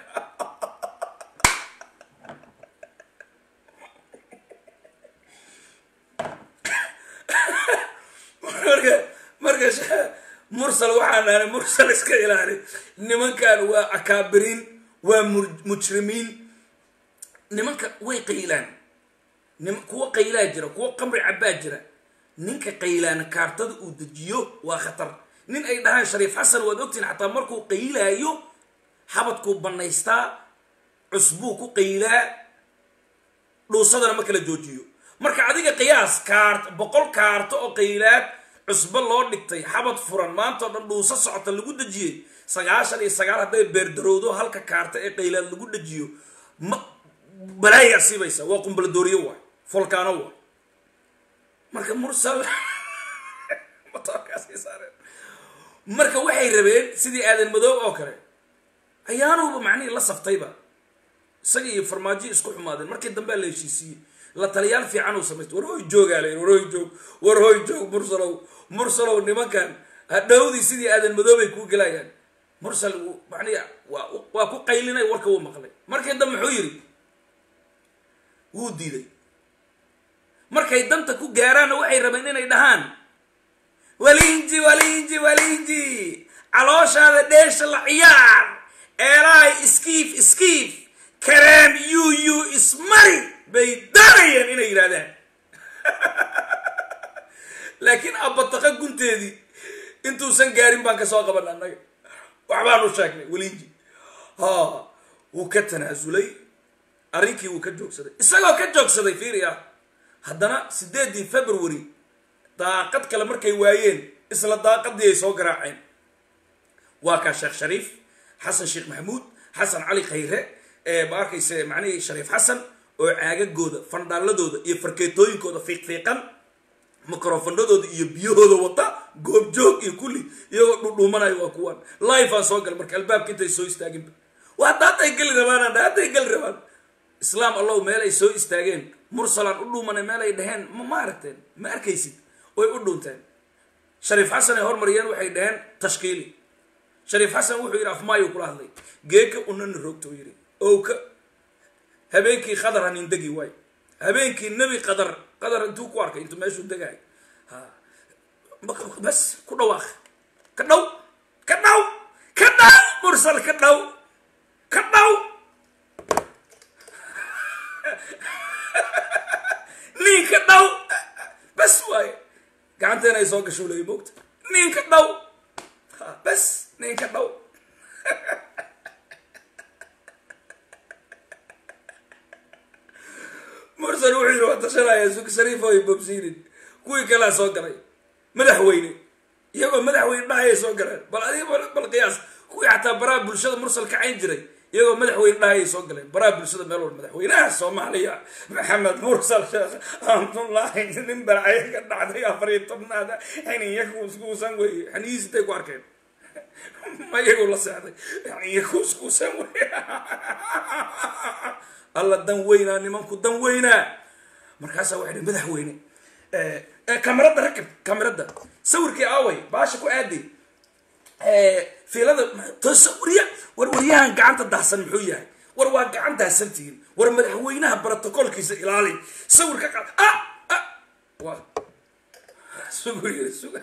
Speaker 2: marka marka mursal waxaan nahnay mursal iska ilaali nimankan waa akaabiriin waa mujrimiin nimanka way qaylaan nim kuwa qaylaa jira kuwa qamri cabbaa jira ninka qaylaana kaartada uu dejiyo waa khatar nin ay dhahaan shariif xasan waad ogtiin xataa markuu qaylaayo xabadkuu bannaystaa cusbuu ku qaylaa dhuusadana ma kala joojiyo marka adiga qiyaas kaart boqol kaarto oo qaylaad cusbo loo dhigtay xabad furan maanta oo dhan dhuuso socota lagu dejiyey sagaashan iyo sagaal hadday beerdarowdo halka kaarta ee qaylaad lagu dejiyo ma balaaya asiibaysa waa qumbaladooriyo waay folkaano waay marka mursal marka waxay rabeen sidii aadan madoob oo kale ayaanuba macnihii la saftayba isaga iyo farmaajo isku xumaadeen markii dambea la heshiisiiyey la taliyaal fiican uu samaystay war hoy joogaa la war hoy joog war hoy joog mursalow mursalow nimankan hadhowdii sidii aadan madoobay kuu gelayaan mursal macnihi waa waa ku qaylinay warka wuu maqlay markii dambe muxuu yidhi wuu diiday markay danta ku gaaraanna waxay rabeen inay dhahaan walinji walinji walinji calooshaada dheesha la ciyaar eelahay iskiif iskiif kareem yu yu ismari bay doonayeen inay yidhahdaan laakiin abataqa gunteedii intuusan gaarin baan ka soo qaban annaga waxbaanu sheegnay walinji ha wuu ka tanaasulay arrinkii wuu ka joogsaday isagoo ka joogsaday fiiriya haddana sideedii february daaqad kale markay waayeen isla daaqadii ay soo garaaceen waa kaa sheekh shariif xasan sheekh maxamuud xasan cali khayre ma arkayse macnihii shariif xasan oo caagagooda fandhaaladooda iyo farkeetooyinkooda fiiqfiiqan microfonadooda iyo biyahooda wata goobjoog iyo kulli iyagoo dhudhuumanayo waa kuwaan life aan soo gal marka albaabka intay soo istaaginba waa hadda hadday geli rabaan hadday geli rabaan islaam allow meel ay soo istaageen mursalaan u dhuumanay meel ay dhaheen ma aragteen ma arkaysid way u dhuunteen shariif xasan ay hormariyeen waxay dhaheen tashkiili shariif xasan wuxuu yidhi afmaayo kula hadlay geeka unani roogta u yidhi owka habeenkii qadar hanindegi waay habeenkii nebi qadar qadar intuu ku arkay intuu meeshuu degaay ha bas ku dhawaaq ka dhow ka dhow ka dhow mursal ka dhow ka dhow ninka dhow bas waaye gacanteena ay soo gasho leey moogta ninka dhow bes ninka dhow mursal wuxuu yidhi waa tashanaya suk shariif oo bobsiinin kuwii kalea soo galay madaxweyne iyagoo madaxweyne dhahayay soo galeen bal adiga bal qiyaas kuwii xataa baraha bulshada mursal kacayn jiray iyagoo madaxweyne dhahayay soo galeen baraha bulshada meel walba madaxweynaha soomaaliya maxamed mursal sheekh amdullaahi nin balcayo ka dhacday afar iyo tobnaada xiniya kuuskuusan weye xiniyihiis intay ku arkeen ma iyagu la seexday xiniya kuuskuusan weye alla dan weynaa nimanku dan weynaa markaasaa waxay dhi madaxweyne kamarada rakib kamarada sawirkii aaway baasha ku aadi fiilada tasawirya war waryahan gacanta dahsan muxuu yahay war waa gacan dahsantihiin war madaxweynaha brotocolkiisa ilaali sawirka qa ah ah waa sugur yiri sugur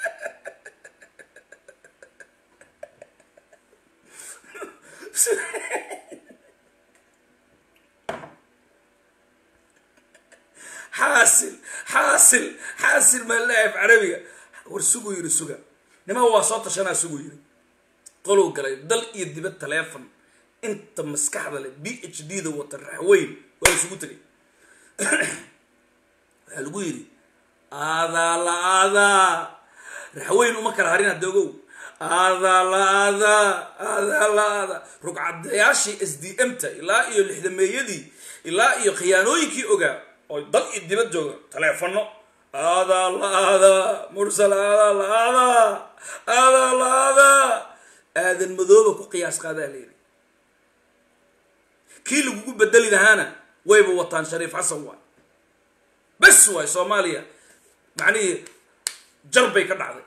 Speaker 2: xaasil xaasil xaasil maa leeyahay af carabiga war sugu yiri suga nimaa waa soo tashanaa sugu yiri qolow galay dal iyo dibad taleefon inta maskaxda leh b h d da wata raxweyn waa isugu tegay waxaa lagu yidhi aadaa la aadaa raxweyn uma kala harin hadda ogow aadaa la aadaa aadaa la aadaa rugcadayaashii s d m ta ilaa iyo lixdameeyadii ilaa iyo khiyaanooyinkii ogaa oo dal iyo dibad jooga taleefono aadaa la aadaa mursal aadaa la aadaa aadaa la aadaa aadan madooba ku qiyaas qaadaa la yidhi kii lagugu bedeli lahaana wayba wataan shariif xasan waay bes waay soomaaliya macnihii jar bay ka dhacday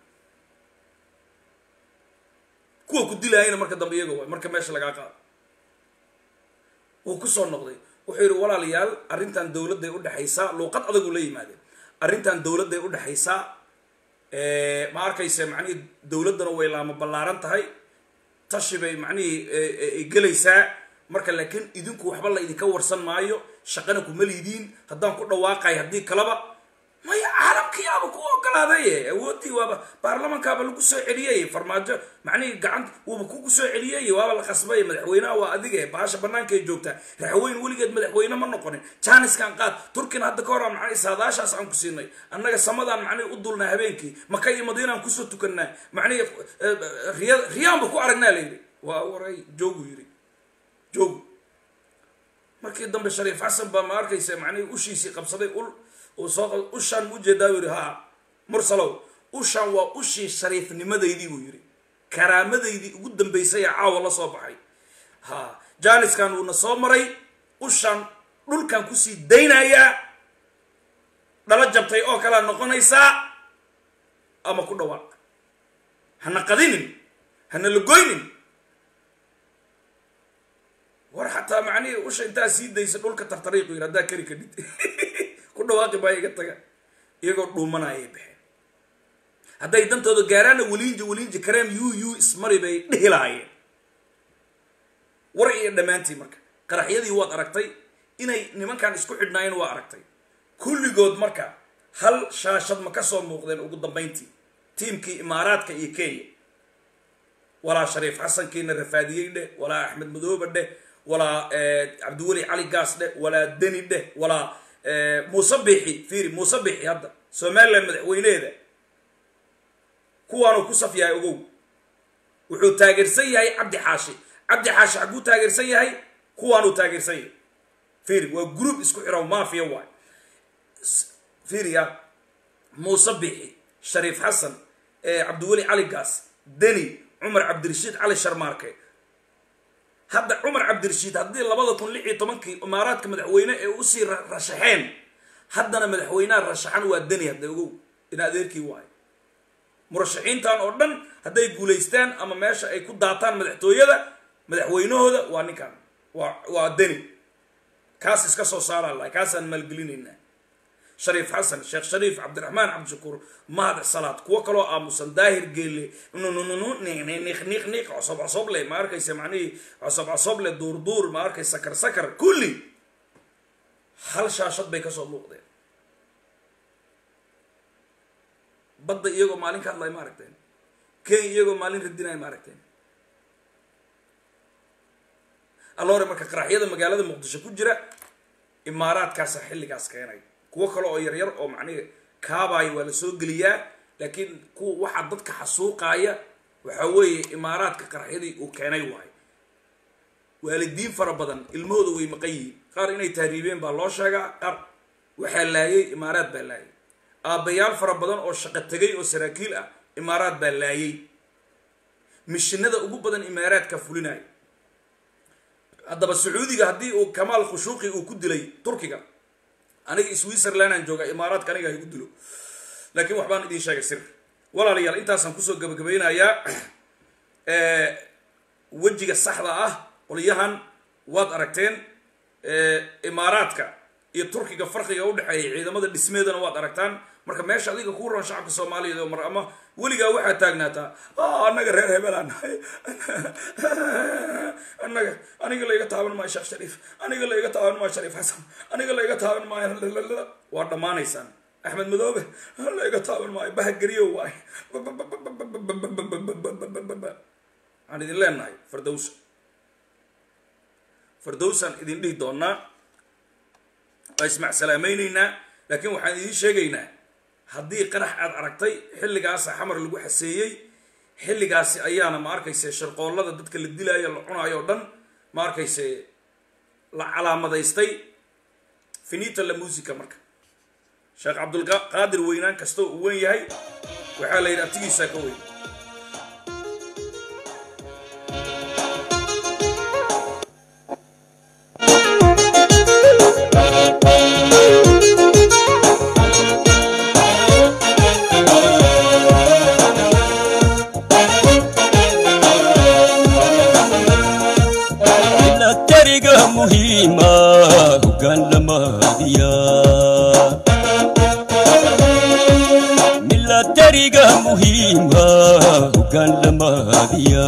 Speaker 2: kuwa ku dilaayana marka dambe iyaga waay marka meesha lagaa qaado wuu kusoo noqday wuxuu yidhi walaalayaal arrintan dowladday udhexaysaa luuqad adagu la yimaadeen arrintan dowladday udhexaysaa ma arkayse macnihii dowladdana way laama ballaaran tahay tashi bay macnihii ay gelaysaa marka laakiin idinku waxba la idinka warsan maayo shaqana kuma liidiin haddaan ku dhawaaqay haddii kaleba maya caalamkiyaaba ku ogolaaday awooddii waaba baarlamankaaba lagu soo celiyey farmaajo macnihii gacanta wuuba kugu soo celiyey waaba la qasbay madaxweynaha waa adige baasha banaanka ay joogtaa raxweyn weligeed madaxweyne ma noqonin jaaniskan qaad turkina hadda ka hor aan macnihi saadaashaas aan ku siinay annaga samadaan macnihi u dulnaa habeenkii maka iyo madiinaan kusoo tukanaa macnihi riya riyaanba ku aragnaa layidhi waa waray joogu yidhi joogu markii dambe shariif xasan baa ma arkaysa macnihii ushiisii qabsaday ul uu soo ushaan mu ujeedaa buu yidhi ha mursalow ushaan waa ushii shariifnimadaydii buu yidhi karaamadaydii ugu dambaysay ee caawa la soo baxay ha jaaniskan wuuna soo maray ushaan dhulkan kusii daynayaa dhalo jabtay oo kalea noqonaysaa ama ku dhawaaq hana qadinin hana lagoynin war xataa macnihii usha intaa sii daysa dhulka tartariiqu yidhi haddaa kari kadhid ku dhawaaqi baa iga taga iyagoo dhuumanayay baxeen hadday dantooda gaaraana weliinji weliinji kareem yu yu ismari bay dhihi lahaayeen war iyo dhammaantii marka qaraxyadii waad aragtay inay nimankan isku xidhnaayeen waa aragtay kulligood marka hal shaashad ma ka soo muuqdeen ugu dambayntii tiimkii imaaraadka iyo kenya walaa shariif xasankiina rafaadiyey dheh walaa axmed madoobe dheh walaa cabdiweli cali gaas dheh walaa deni dheh walaa muuse bixi fiiri muuse bixi hadda somalilan madaxweyneeda kuwaanuu ku saf yahay ogow wuxuu taageersan yahay cabdi xaashi cabdi xaashi xagguu taageersan yahay kuwaanuu taageersan yahay fiiri waa group isku xiro mafia waay fiiriya muuse bixi shariif xasan cabdiweli cali gaas deni cumar cabdirashiid cali sharmaarke hadda cumar cabdirashiid haddii labada kun lix iyo tobankii imaaraadka madaxweyne ee usii rashaxeen haddana madaxweynaha rashaxan waa deni hadda ogow ina adeerkii waayo murashaxiintan oo dhan hadday guulaystaan ama meesha ay ku daataan madaxtooyada madaxweynahooda waa ninkan waa waa deni kaas iska soo saaraan lahay kaasaan maalgelinaynaa shariif xasan sheekh shariif cabdiraxmaan cabdishakuur mahad salaad kuwo kaloo aamusan daahir geelle nunununu niqniqniq cosob cosoble ma arkaysa macnihii cosob cosoble duurduur ma arkay sakar sakar kulli hal shaashad bay kasoo muuqdeen badda iyagoo maalin ka hadlay ma aragteen kenya iyagoo maalin radinaya ma aragteen alloore marka qaraxyada magaalada muqdisho ku jira imaaraadkaasaa xilligaas keenay kuwo kale oo yaryar oo macnihi kaabaayo waa la soo geliyaa laakiin kuwa waxaa dadka xasuuqaaya waxa weeye imaaraadka qaraxyadii uu keenay waayo waalidiin fara badan ilmahooda way maqan yihiin qaar inay tahriibeen baa loo sheegaa qaar waxaa laayay imaaraad baa laayay aabbayaal fara badan oo shaqo tegay oo saraakiil ah imaaraad baa laayay mishinada ugu badan imaaraadka fulinaya haddaba sacuudiga haddii uu kamaal khushuuqi uu ku dilay turkiga aniga switzerland aan jooga imaaraadka aniga ha igu dilo laakiin waxbaan idiin sheegay sir walaalayaal intaasaan kusoo gabagabeynayaa wejiga saxda ah qolyahan waad aragteen imaaraadka iyo turkiga farqiga udhexeeya ciidamada dhismeedana waad aragtaan marka meesha adiga kuu roon shacabka soomaaliyeed oo mar ama weligaa waxaad taagnaataa annaga reer hebelaan nahay annaga aniga layga taaban maayo sheekh shariif aniga layga taaban maayo shariif xasan aniga layga taaban maayo waa dhammaanaysaan axmed madoobe layga taaban maayo bahageriyo waay waxaan idin leenahay fardowsa fardowsaan idin dhihi doonaa waa ismac salaamayneynaa laakiin waxaan idiin sheegaynaa haddii qarax aad aragtay xilligaasa xamar lagu xaseeyey xilligaasi ayaana ma arkayse sharqoollada dadka la dilaayo la cunaayo o dhan ma arkayse la calaamadaystay finita la musica marka sheekh cabdulqaadir weynaan kastoo uu weyn yahay waxaa la yidhi abtigiisaa ka weyn
Speaker 3: milatariga muhiima hogaan lamaadiya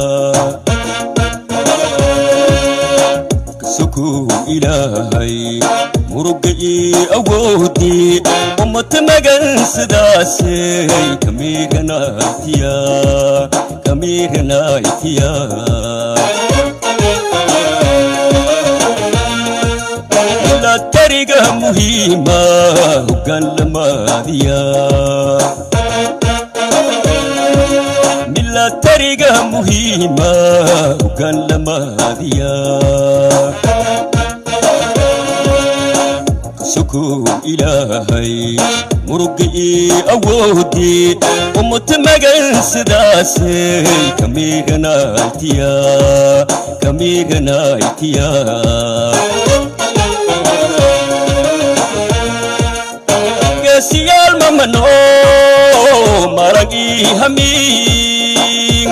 Speaker 3: kasokow ilaahay muruga ii awoodii ummata magan sidaasay kamiiranaytiya kamiiranaytiya milatariga muhiima hogaan lamaadiya milatariga muhiima hogaan lamaadiya kasokow ilaahay muruga ii awoodii ummata magan sidaasay kamiiranaytiya kamiiranaytiya geesiyaal mamano maragii hamiin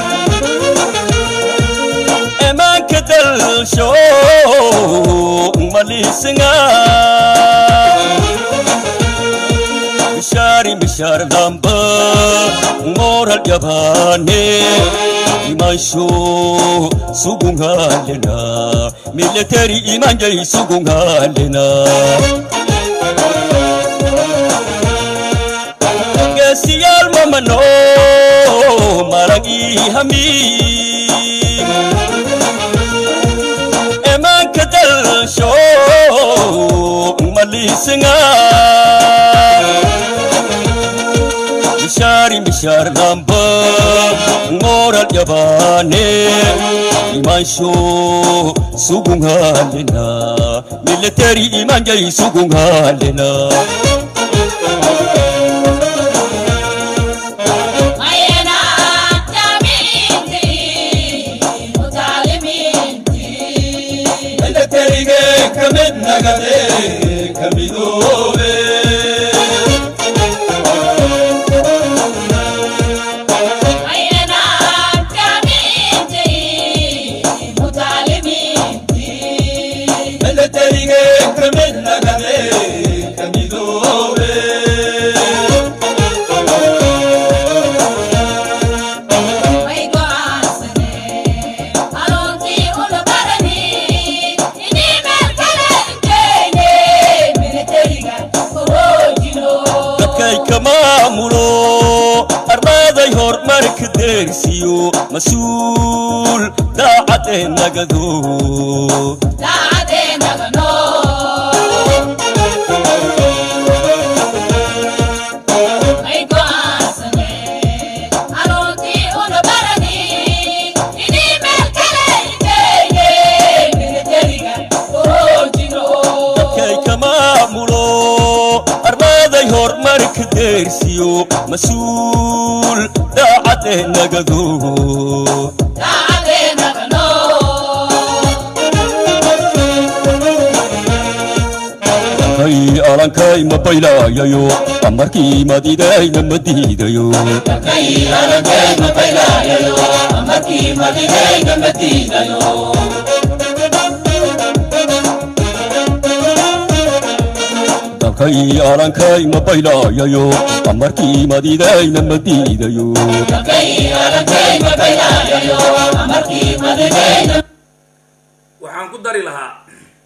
Speaker 3: emaanka dalsho maliisanga mishaari mishaar damba moral yabaane imansho sugungalena military imanjay sugungalena geesiyaal mamano maragii hamiin emaanka dalsho maliisanga mishaari mishaar damba moral yabaane imansho sugungalena military imanjay sugungalena militariga kamid nagade kamidoobe militariga kamid nagade kamidoobe dadkay ka maamulo armaaday horumarka dee deersiyo mas-uul daacadee nagado dadkay ka maamulo armaaday horumarka deersiyo mas-uul daacadee nagado ay alankay ma baylaayayo amarkii madidayna ma diidayo dalkay alankay ma baylaayayo amarkii madidayna ma diidayo
Speaker 2: waxaan ku dari lahaa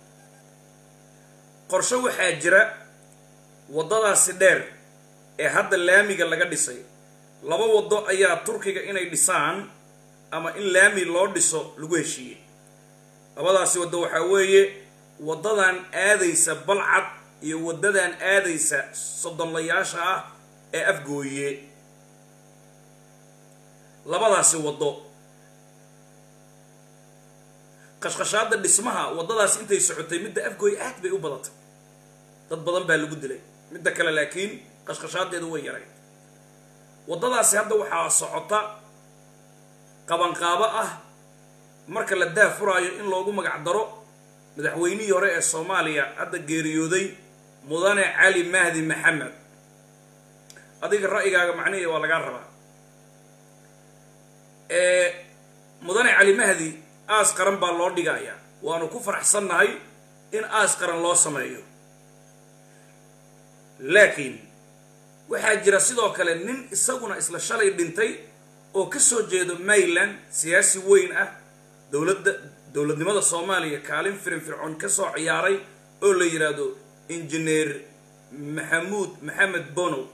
Speaker 2: qorshe waxaa jira waddadaasi dheer ee hadda laamiga laga dhisay laba waddo ayaa turkiga inay dhisaan ama in laami loo dhiso lagu heshiiyey labadaasi waddo waxaa weeye waddadan aadaysa balcad iyo waddadan aadaysa soddonlayaasha ah ee afgooye labadaasi waddo qashqashaada dhismaha waddadaas intay socotay midda afgooy aad bay u badatay dad badan baa lagu dilay midda kale laakiin qashqashaadeedu way yaray waddadaasi hadda waxaa socota qabanqaabo ah marka la daafuraayo in loogu magac daro madaxweynihii hore ee soomaaliya hadda geeriyooday mudane cali mahdi maxamed adiga ra'yigaaga macnihii waa lagaa rabaa mudane cali mahdi aas qaran baa loo dhigayaa waanu ku faraxsannahay in aas qaran loo sameeyo laakiin waxaa jira sidoo kale nin isaguna isla shalay dhintay oo ka soo jeedo mayland siyaasi weyn ah dowladda dowladnimada soomaaliya kaalin firin fircoon ka soo ciyaaray oo la yidhaahdo injineer maxamuud maxamed bonow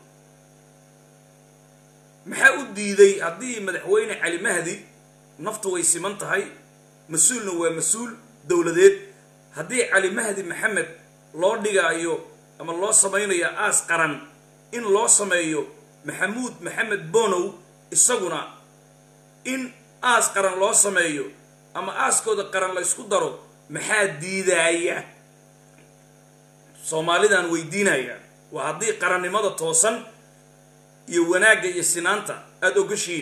Speaker 2: maxaa u diiday haddii madaxweyne cali mahdi naftu way siman tahay mas-uulna waa mas-uul dowladeed haddii cali mahdi maxamed loo dhigaayo ama loo samaynayo aas qaran in loo sameeyo maxamuud maxamed bonow isaguna in aas qaran loo sameeyo ama aaskooda qaran la ysku daro maxaa diidaaya soomaalidaan weydiinaya waa haddii qarannimada toosan iyo wanaagga iyo sinaanta aada ogashiin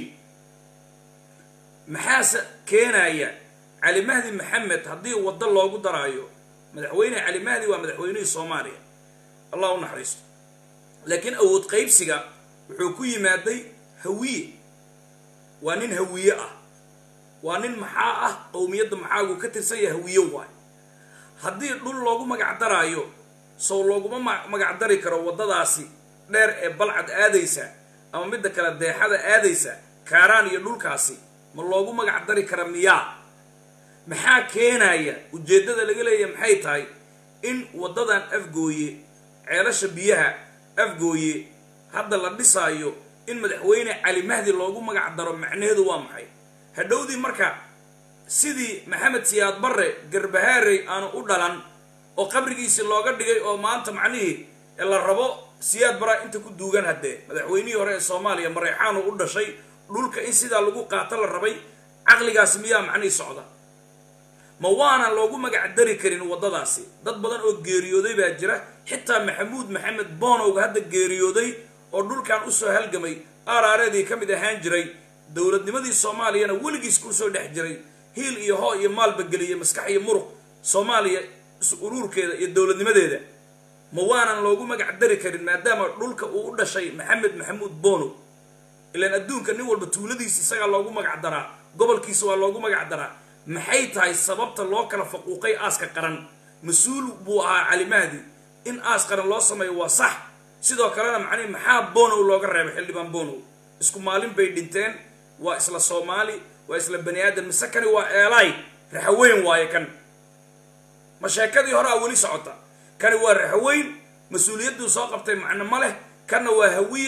Speaker 2: maxaase keenaya cali mahdi maxamed haddii waddo loogu daraayo madaxweyne cali mahdi waa madaxweynihii soomaaliya allah u naxariisto laakiin awood qaybsiga wuxuu ku yimaaday hawiye waa nin hawiye ah waa nin maxaa ah qowmiyadda maxaagu ka tirsan yaha hawiye waay haddii dhul loogu magac daraayo sow looguma ma magac dari karo waddadaasi dheer ee balcad aadaysa ama midda kale deexada aadaysa kaaraan iyo dhulkaasi ma loogu magac dari kara miyaa maxaa keenaya ujeeddada laga leeyahay maxay tahay in waddadan afgooye ceelasha biyaha afgooye hadda la dhisaayo in madaxweyne cali mahdi loogu magac daro macnaheedu waa maxay hadhowdii marka sidii maxamed siyaad barre garbahaarey aanu u dhalan oo qabrigiisi looga dhigay oo maanta macnihii la rabo siyaad baraa inta ku duugan haddee madaxweynihii hore ee soomaaliya mareexaanu u dhashay dhulka in sidaa lagu qaato la rabay caqligaasi miyaa macnihii socda ma waanan loogu magac dari karin waddadaasi dad badan oo geeriyooday baa jira xitaa maxamuud maxamed boonowga hadda geeriyooday oo dhulkan usoo halgamay aaraareedii ka mid ahaan jiray dowladnimadii soomaaliyana weligiis kusoo dhex jiray hiil iyo hoo iyo maalba geliyay maskax iyo muruq soomaaliya is-uruurkeeda iyo dowladnimadeeda ma waanan loogu magac dari karin maadaama dhulka uu u dhashay maxamed maxamuud bonow ilaan adduunka nin walba tuuladiisa isagaa loogu magac daraa gobolkiisa waa loogu magac daraa maxay tahay sababta loo kala faquuqay aaska qaran mas-uul buu ahaa cali mahdi in aas qaran loo sameeyo waa sax sidoo kalena macnihi maxaa bonow looga reebay xildhibaan bonow isku maalin bay dhinteen waa isla soomaali waa isla bani aadam mise kani waa eelaay raxaweyn waaye kan ma sheekadii hore a weli socota kani waa raxaweyn mas-uuliyadduu soo qabtay macno ma leh kanna waa hawiye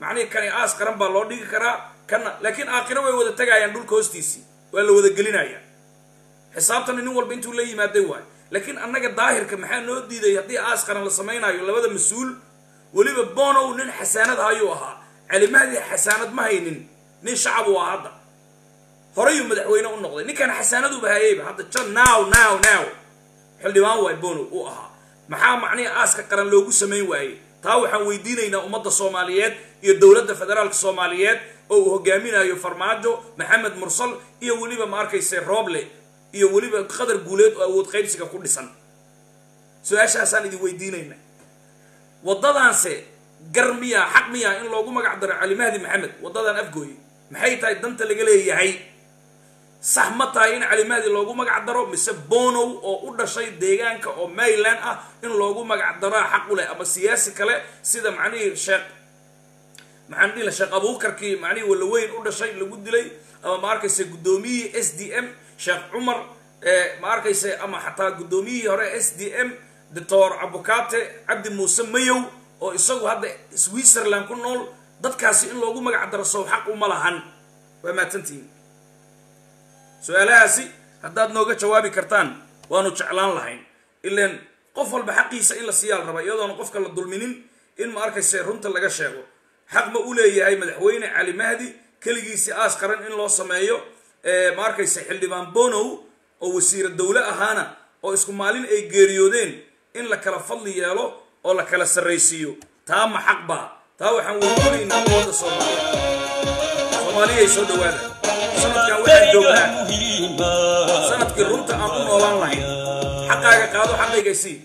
Speaker 2: macnihi kani aas qaran baa loo dhigi karaa kana laakiin aakhiro way wada tegayaan dhulka hoostiisii waa la wada gelinaya xisaabtana nin walba intuu la yimaaday waayo laakiin annaga daahirka maxaa noo diiday haddii aas qaran la samaynayo labada mas-uul weliba bonow nin xasaanad ayuu ahaa calimahdi xasaanad ma haynin nin shacab u ah hadda horeyuu madaxweyne u noqday ninkan xasaanaduba hayayba hadda jan now now now xildhibaan waay bonow uu ahaa maxaa macnihi aaska qaran loogu samayn waayey taa waxaan weydiinaynaa ummadda soomaaliyeed iyo dowladda federaalka soomaaliyeed oo uu hogaaminayo farmaajo maxamed mursal iyo weliba ma arkayse rooble iyo weliba qadar guuleed oo awood qaybsiga ku dhisan su-aashaasaan idin weydiinayna waddadaanse gar miyaa xaq miyaa in loogu magac daro calimahdi maxamed waddadan afgooye maxay tahay danta laga leeyahay sax ma tahay in calimahdi loogu magac daro mise bonow oo u dhashay deegaanka oo maryland ah in loogu magac daraa xaq u leh ama siyaasi kale sida macnihii sheekh maxaan dhihi la sheekh abuukarkii macnihii walaweyn u dhashay lagu dilay ama ma arkayse guddoomiyihii s d m sheekh cumar ma arkayse ama xataa guddoomiyihii hore s d m doctor abukate cabdi muuse mayow oo isagu hadda switzerland ku nool dadkaasi in loogu magac daro sow xaq uma lahan waa mahadsantihiin su-aalahaasi haddaad nooga jawaabi kartaan waanu jeclaan lahayn ilan qof walba xaqiisa in la siiyaa la rabaa iyadoona qofka la dulminin in ma arkayse runta laga sheego xaq ma u leeyahay madaxweyne cali mahdi keligiisi aas qaran in loo sameeyo ma arkayse xildhibaan bonow oo wasiira dowle ahaana oo isku maalin ay geeriyoodeen in la kala fadli yeelo oo la kala sarraysiiyo taa ma xaq baa taa waxaan weydiinaynaa ummadda soomaaliya soomaaliyay soo dhawaada sanadkan waxaan joognaa sanadkii runta aan u noolaan lahayn xaqaaga qaado xaqayga sii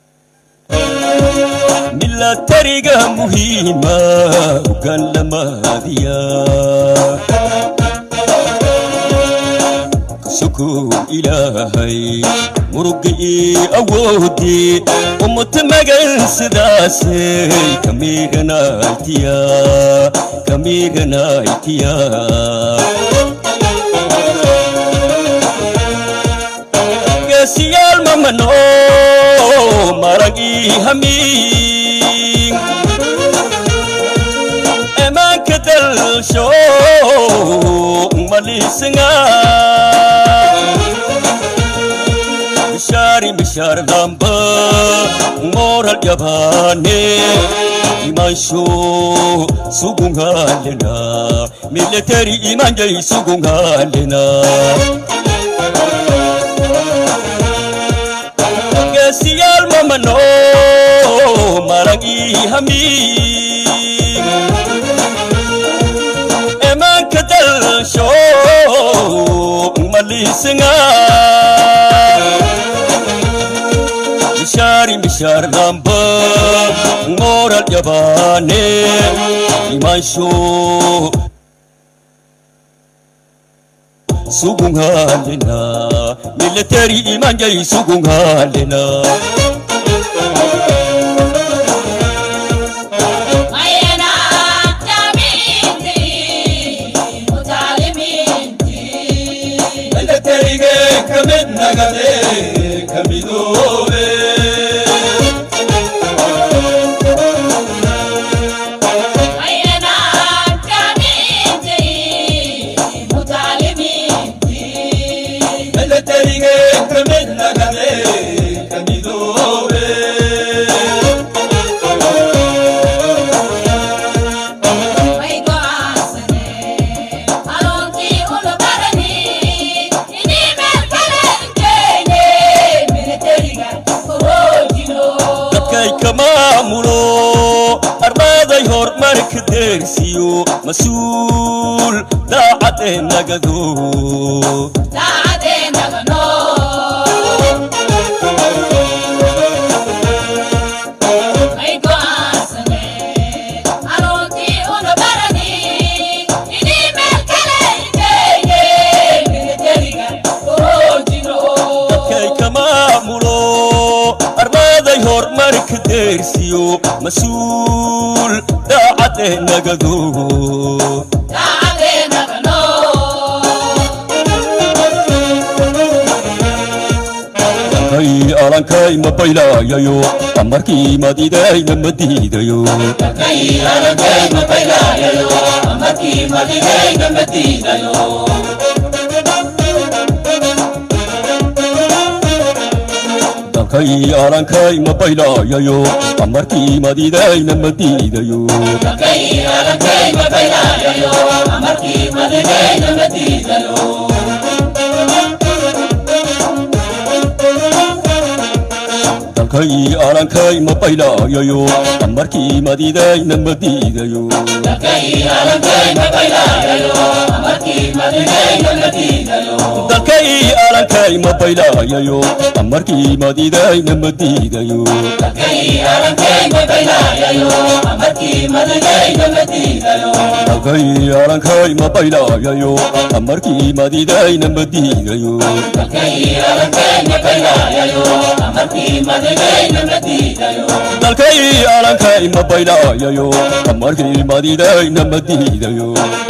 Speaker 3: milatariga muhiima hogaan lamaadiya sukuun ilaahay muruga ii awoodii ummata magan sidaasay kamiiranaytiya kamiiranaytiya geesiyaal mamano marag ii hamiin emaanka dalsho malisinga bishari bishar damba moral yabane imansho sugungalena military imanjay sugungalena geesiyaal mamano maragi hamiin emaanka dalsho malisinga bishari bishar damba moral yabane imansho sugungalena military imanjay sugungalena militaryge kamid nagade kamidoobe militaryge kamid nagade kamidoobe dadkay ka maamulo ardaaday horumarka deersiyo mas-uul daacadee nagado dadkay ka maamulo ardaaday horumarka deersiyo mas-uul daacadee nagado ay alankay ma baylayayo amarkii madidayna ma diidayo dalkay alankay ma baylayayo amarkii madidayna ma diidayo dalkay alankay ma baylayayo amarkii madidayna ma diidayo dalkay alankay ma baylayayo amarkii madidayna ma diidayo dalkay alankay ma baylayayo amarkii madidayna ma diidayo dalkay alankay ma baylayayo amarkii madidayna ma diidayo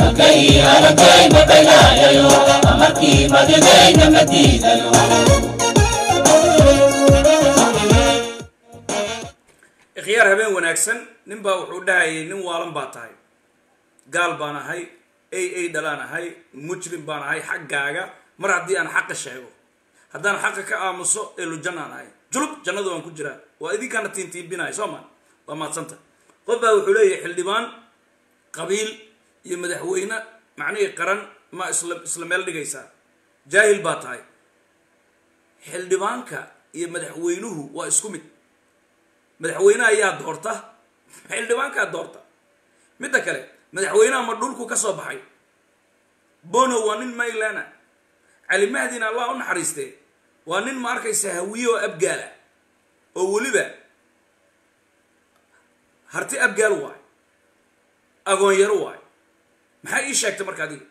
Speaker 2: ikhyaar habeen wanaagsan nin baa wuxuu dhahayay nin waalan baa tahay gaal baan ahay a a dhalaan ahay mujrim baan ahay xaggaaga mar haddii aan xaqa sheego haddaan xaqa ka aamuso elujan aan ahay julub jannadu waan ku jiraa waa idinkaana tiintiibinahay soo maa waa maadsanta qof baa wuxuu leeyahay xildhibaan qabiil iyo madaxweyne macnihii qaran ma isla isla meel dhigaysaa jaahil baa tahay xildhibaanka iyo madaxweynuhu waa isku mid madaxweyneha ayaa doorta xildhibaankaa doorta midda kale madaxweynaha ma dhulku ka soo baxay bono waa nin maylana cali mahdina allah u naxariistee waa nin ma arkaysa hawiye oo abgaala oo weliba harti abgaal waay agoonyaro waay maxaa ii sheegtay marka adiga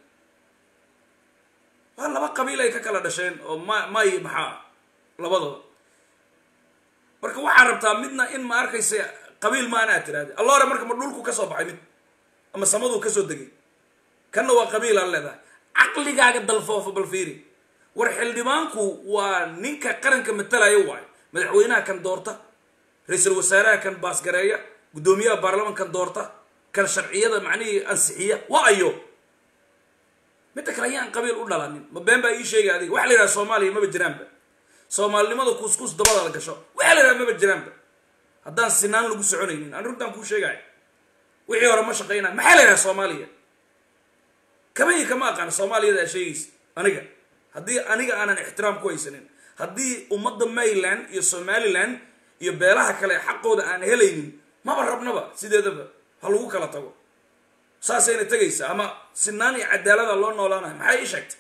Speaker 2: waa laba qabiil ay ka kala dhasheen oo ma may maxaa labadooda marka waxaa rabtaa midna in ma arkaysa qabiil maana aad tiraahda alla hore marka ma dhulku ka soo baxay mid ama samaduu ka soo degay kanna waa qabiil aan leedahay caqligaaga dalfoofo bal fiiri war xildhibaanku waa ninka qaranka matalaya waayo madaxweynaha kan doorta ra-iisul wasaaraha kan baasgareeya guddoomiyaha baarlamankan doorta kan sharciyada macnihii ansixiya waa ayo midda kale ayaan qabiil u dhalanin ma been baa ii sheegay adiga waxa la yidhaha soomaaliya maba jiraanba soomaalinimada kuuskuus dabada la gasho waxaa la yidhaha maba jiraanba haddaan sinaan lagu soconaynin aan runtaan kuu sheegaya wixii hore ma shaqaynaa maxaa la yidhaha soomaaliya kama iyo kama aqaan soomaaliyada aa sheegaysa aniga haddii aniga aanan ixtiraam ku haysanin haddii ummadda mayland iyo somaliland iyo beelaha kale xaqooda aan helaynin maba rabnaba sideedaba ha lagu kala tago saasayna tegaysa ama sinaan iyo cadaalada loo noolaanayo maxay ii sheegtay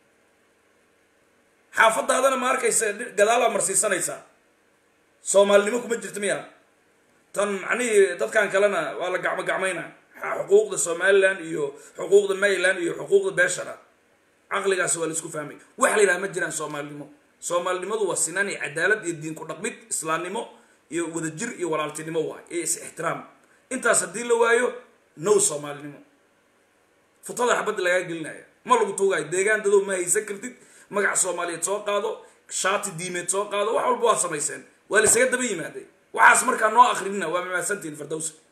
Speaker 2: xaafadaadana ma arkaysa gadaalaa marsiisanaysaa soomaalinimo kuma jirta miya tan macnihii dadkan kalena waa la gacmo gacmayna xuquuqda somaliland iyo xuquuqda mayland iyo xuquuqda beeshara caqligaas waa la isku fahmay waxa la yidhaha ma jiraan soomaalinimo soomaalinimadu waa sinaan iyo cadaalad iyo diin ku dhaqmid islaamnimo iyo wadajir iyo walaaltinimo waay iyo is ixtiraam intaas haddii la waayo no soomaalinimo futada xabadda lagaa gelinaya ma lagu tuugayo deegaan dadow ma haysan kartid magaca soomaaliyeed soo qaado shaati diimeed soo qaado wax walba waad samayseen waa la isaga daba yimaaday waxaas markaa noo akrinina waa mamaasantiin firdowsa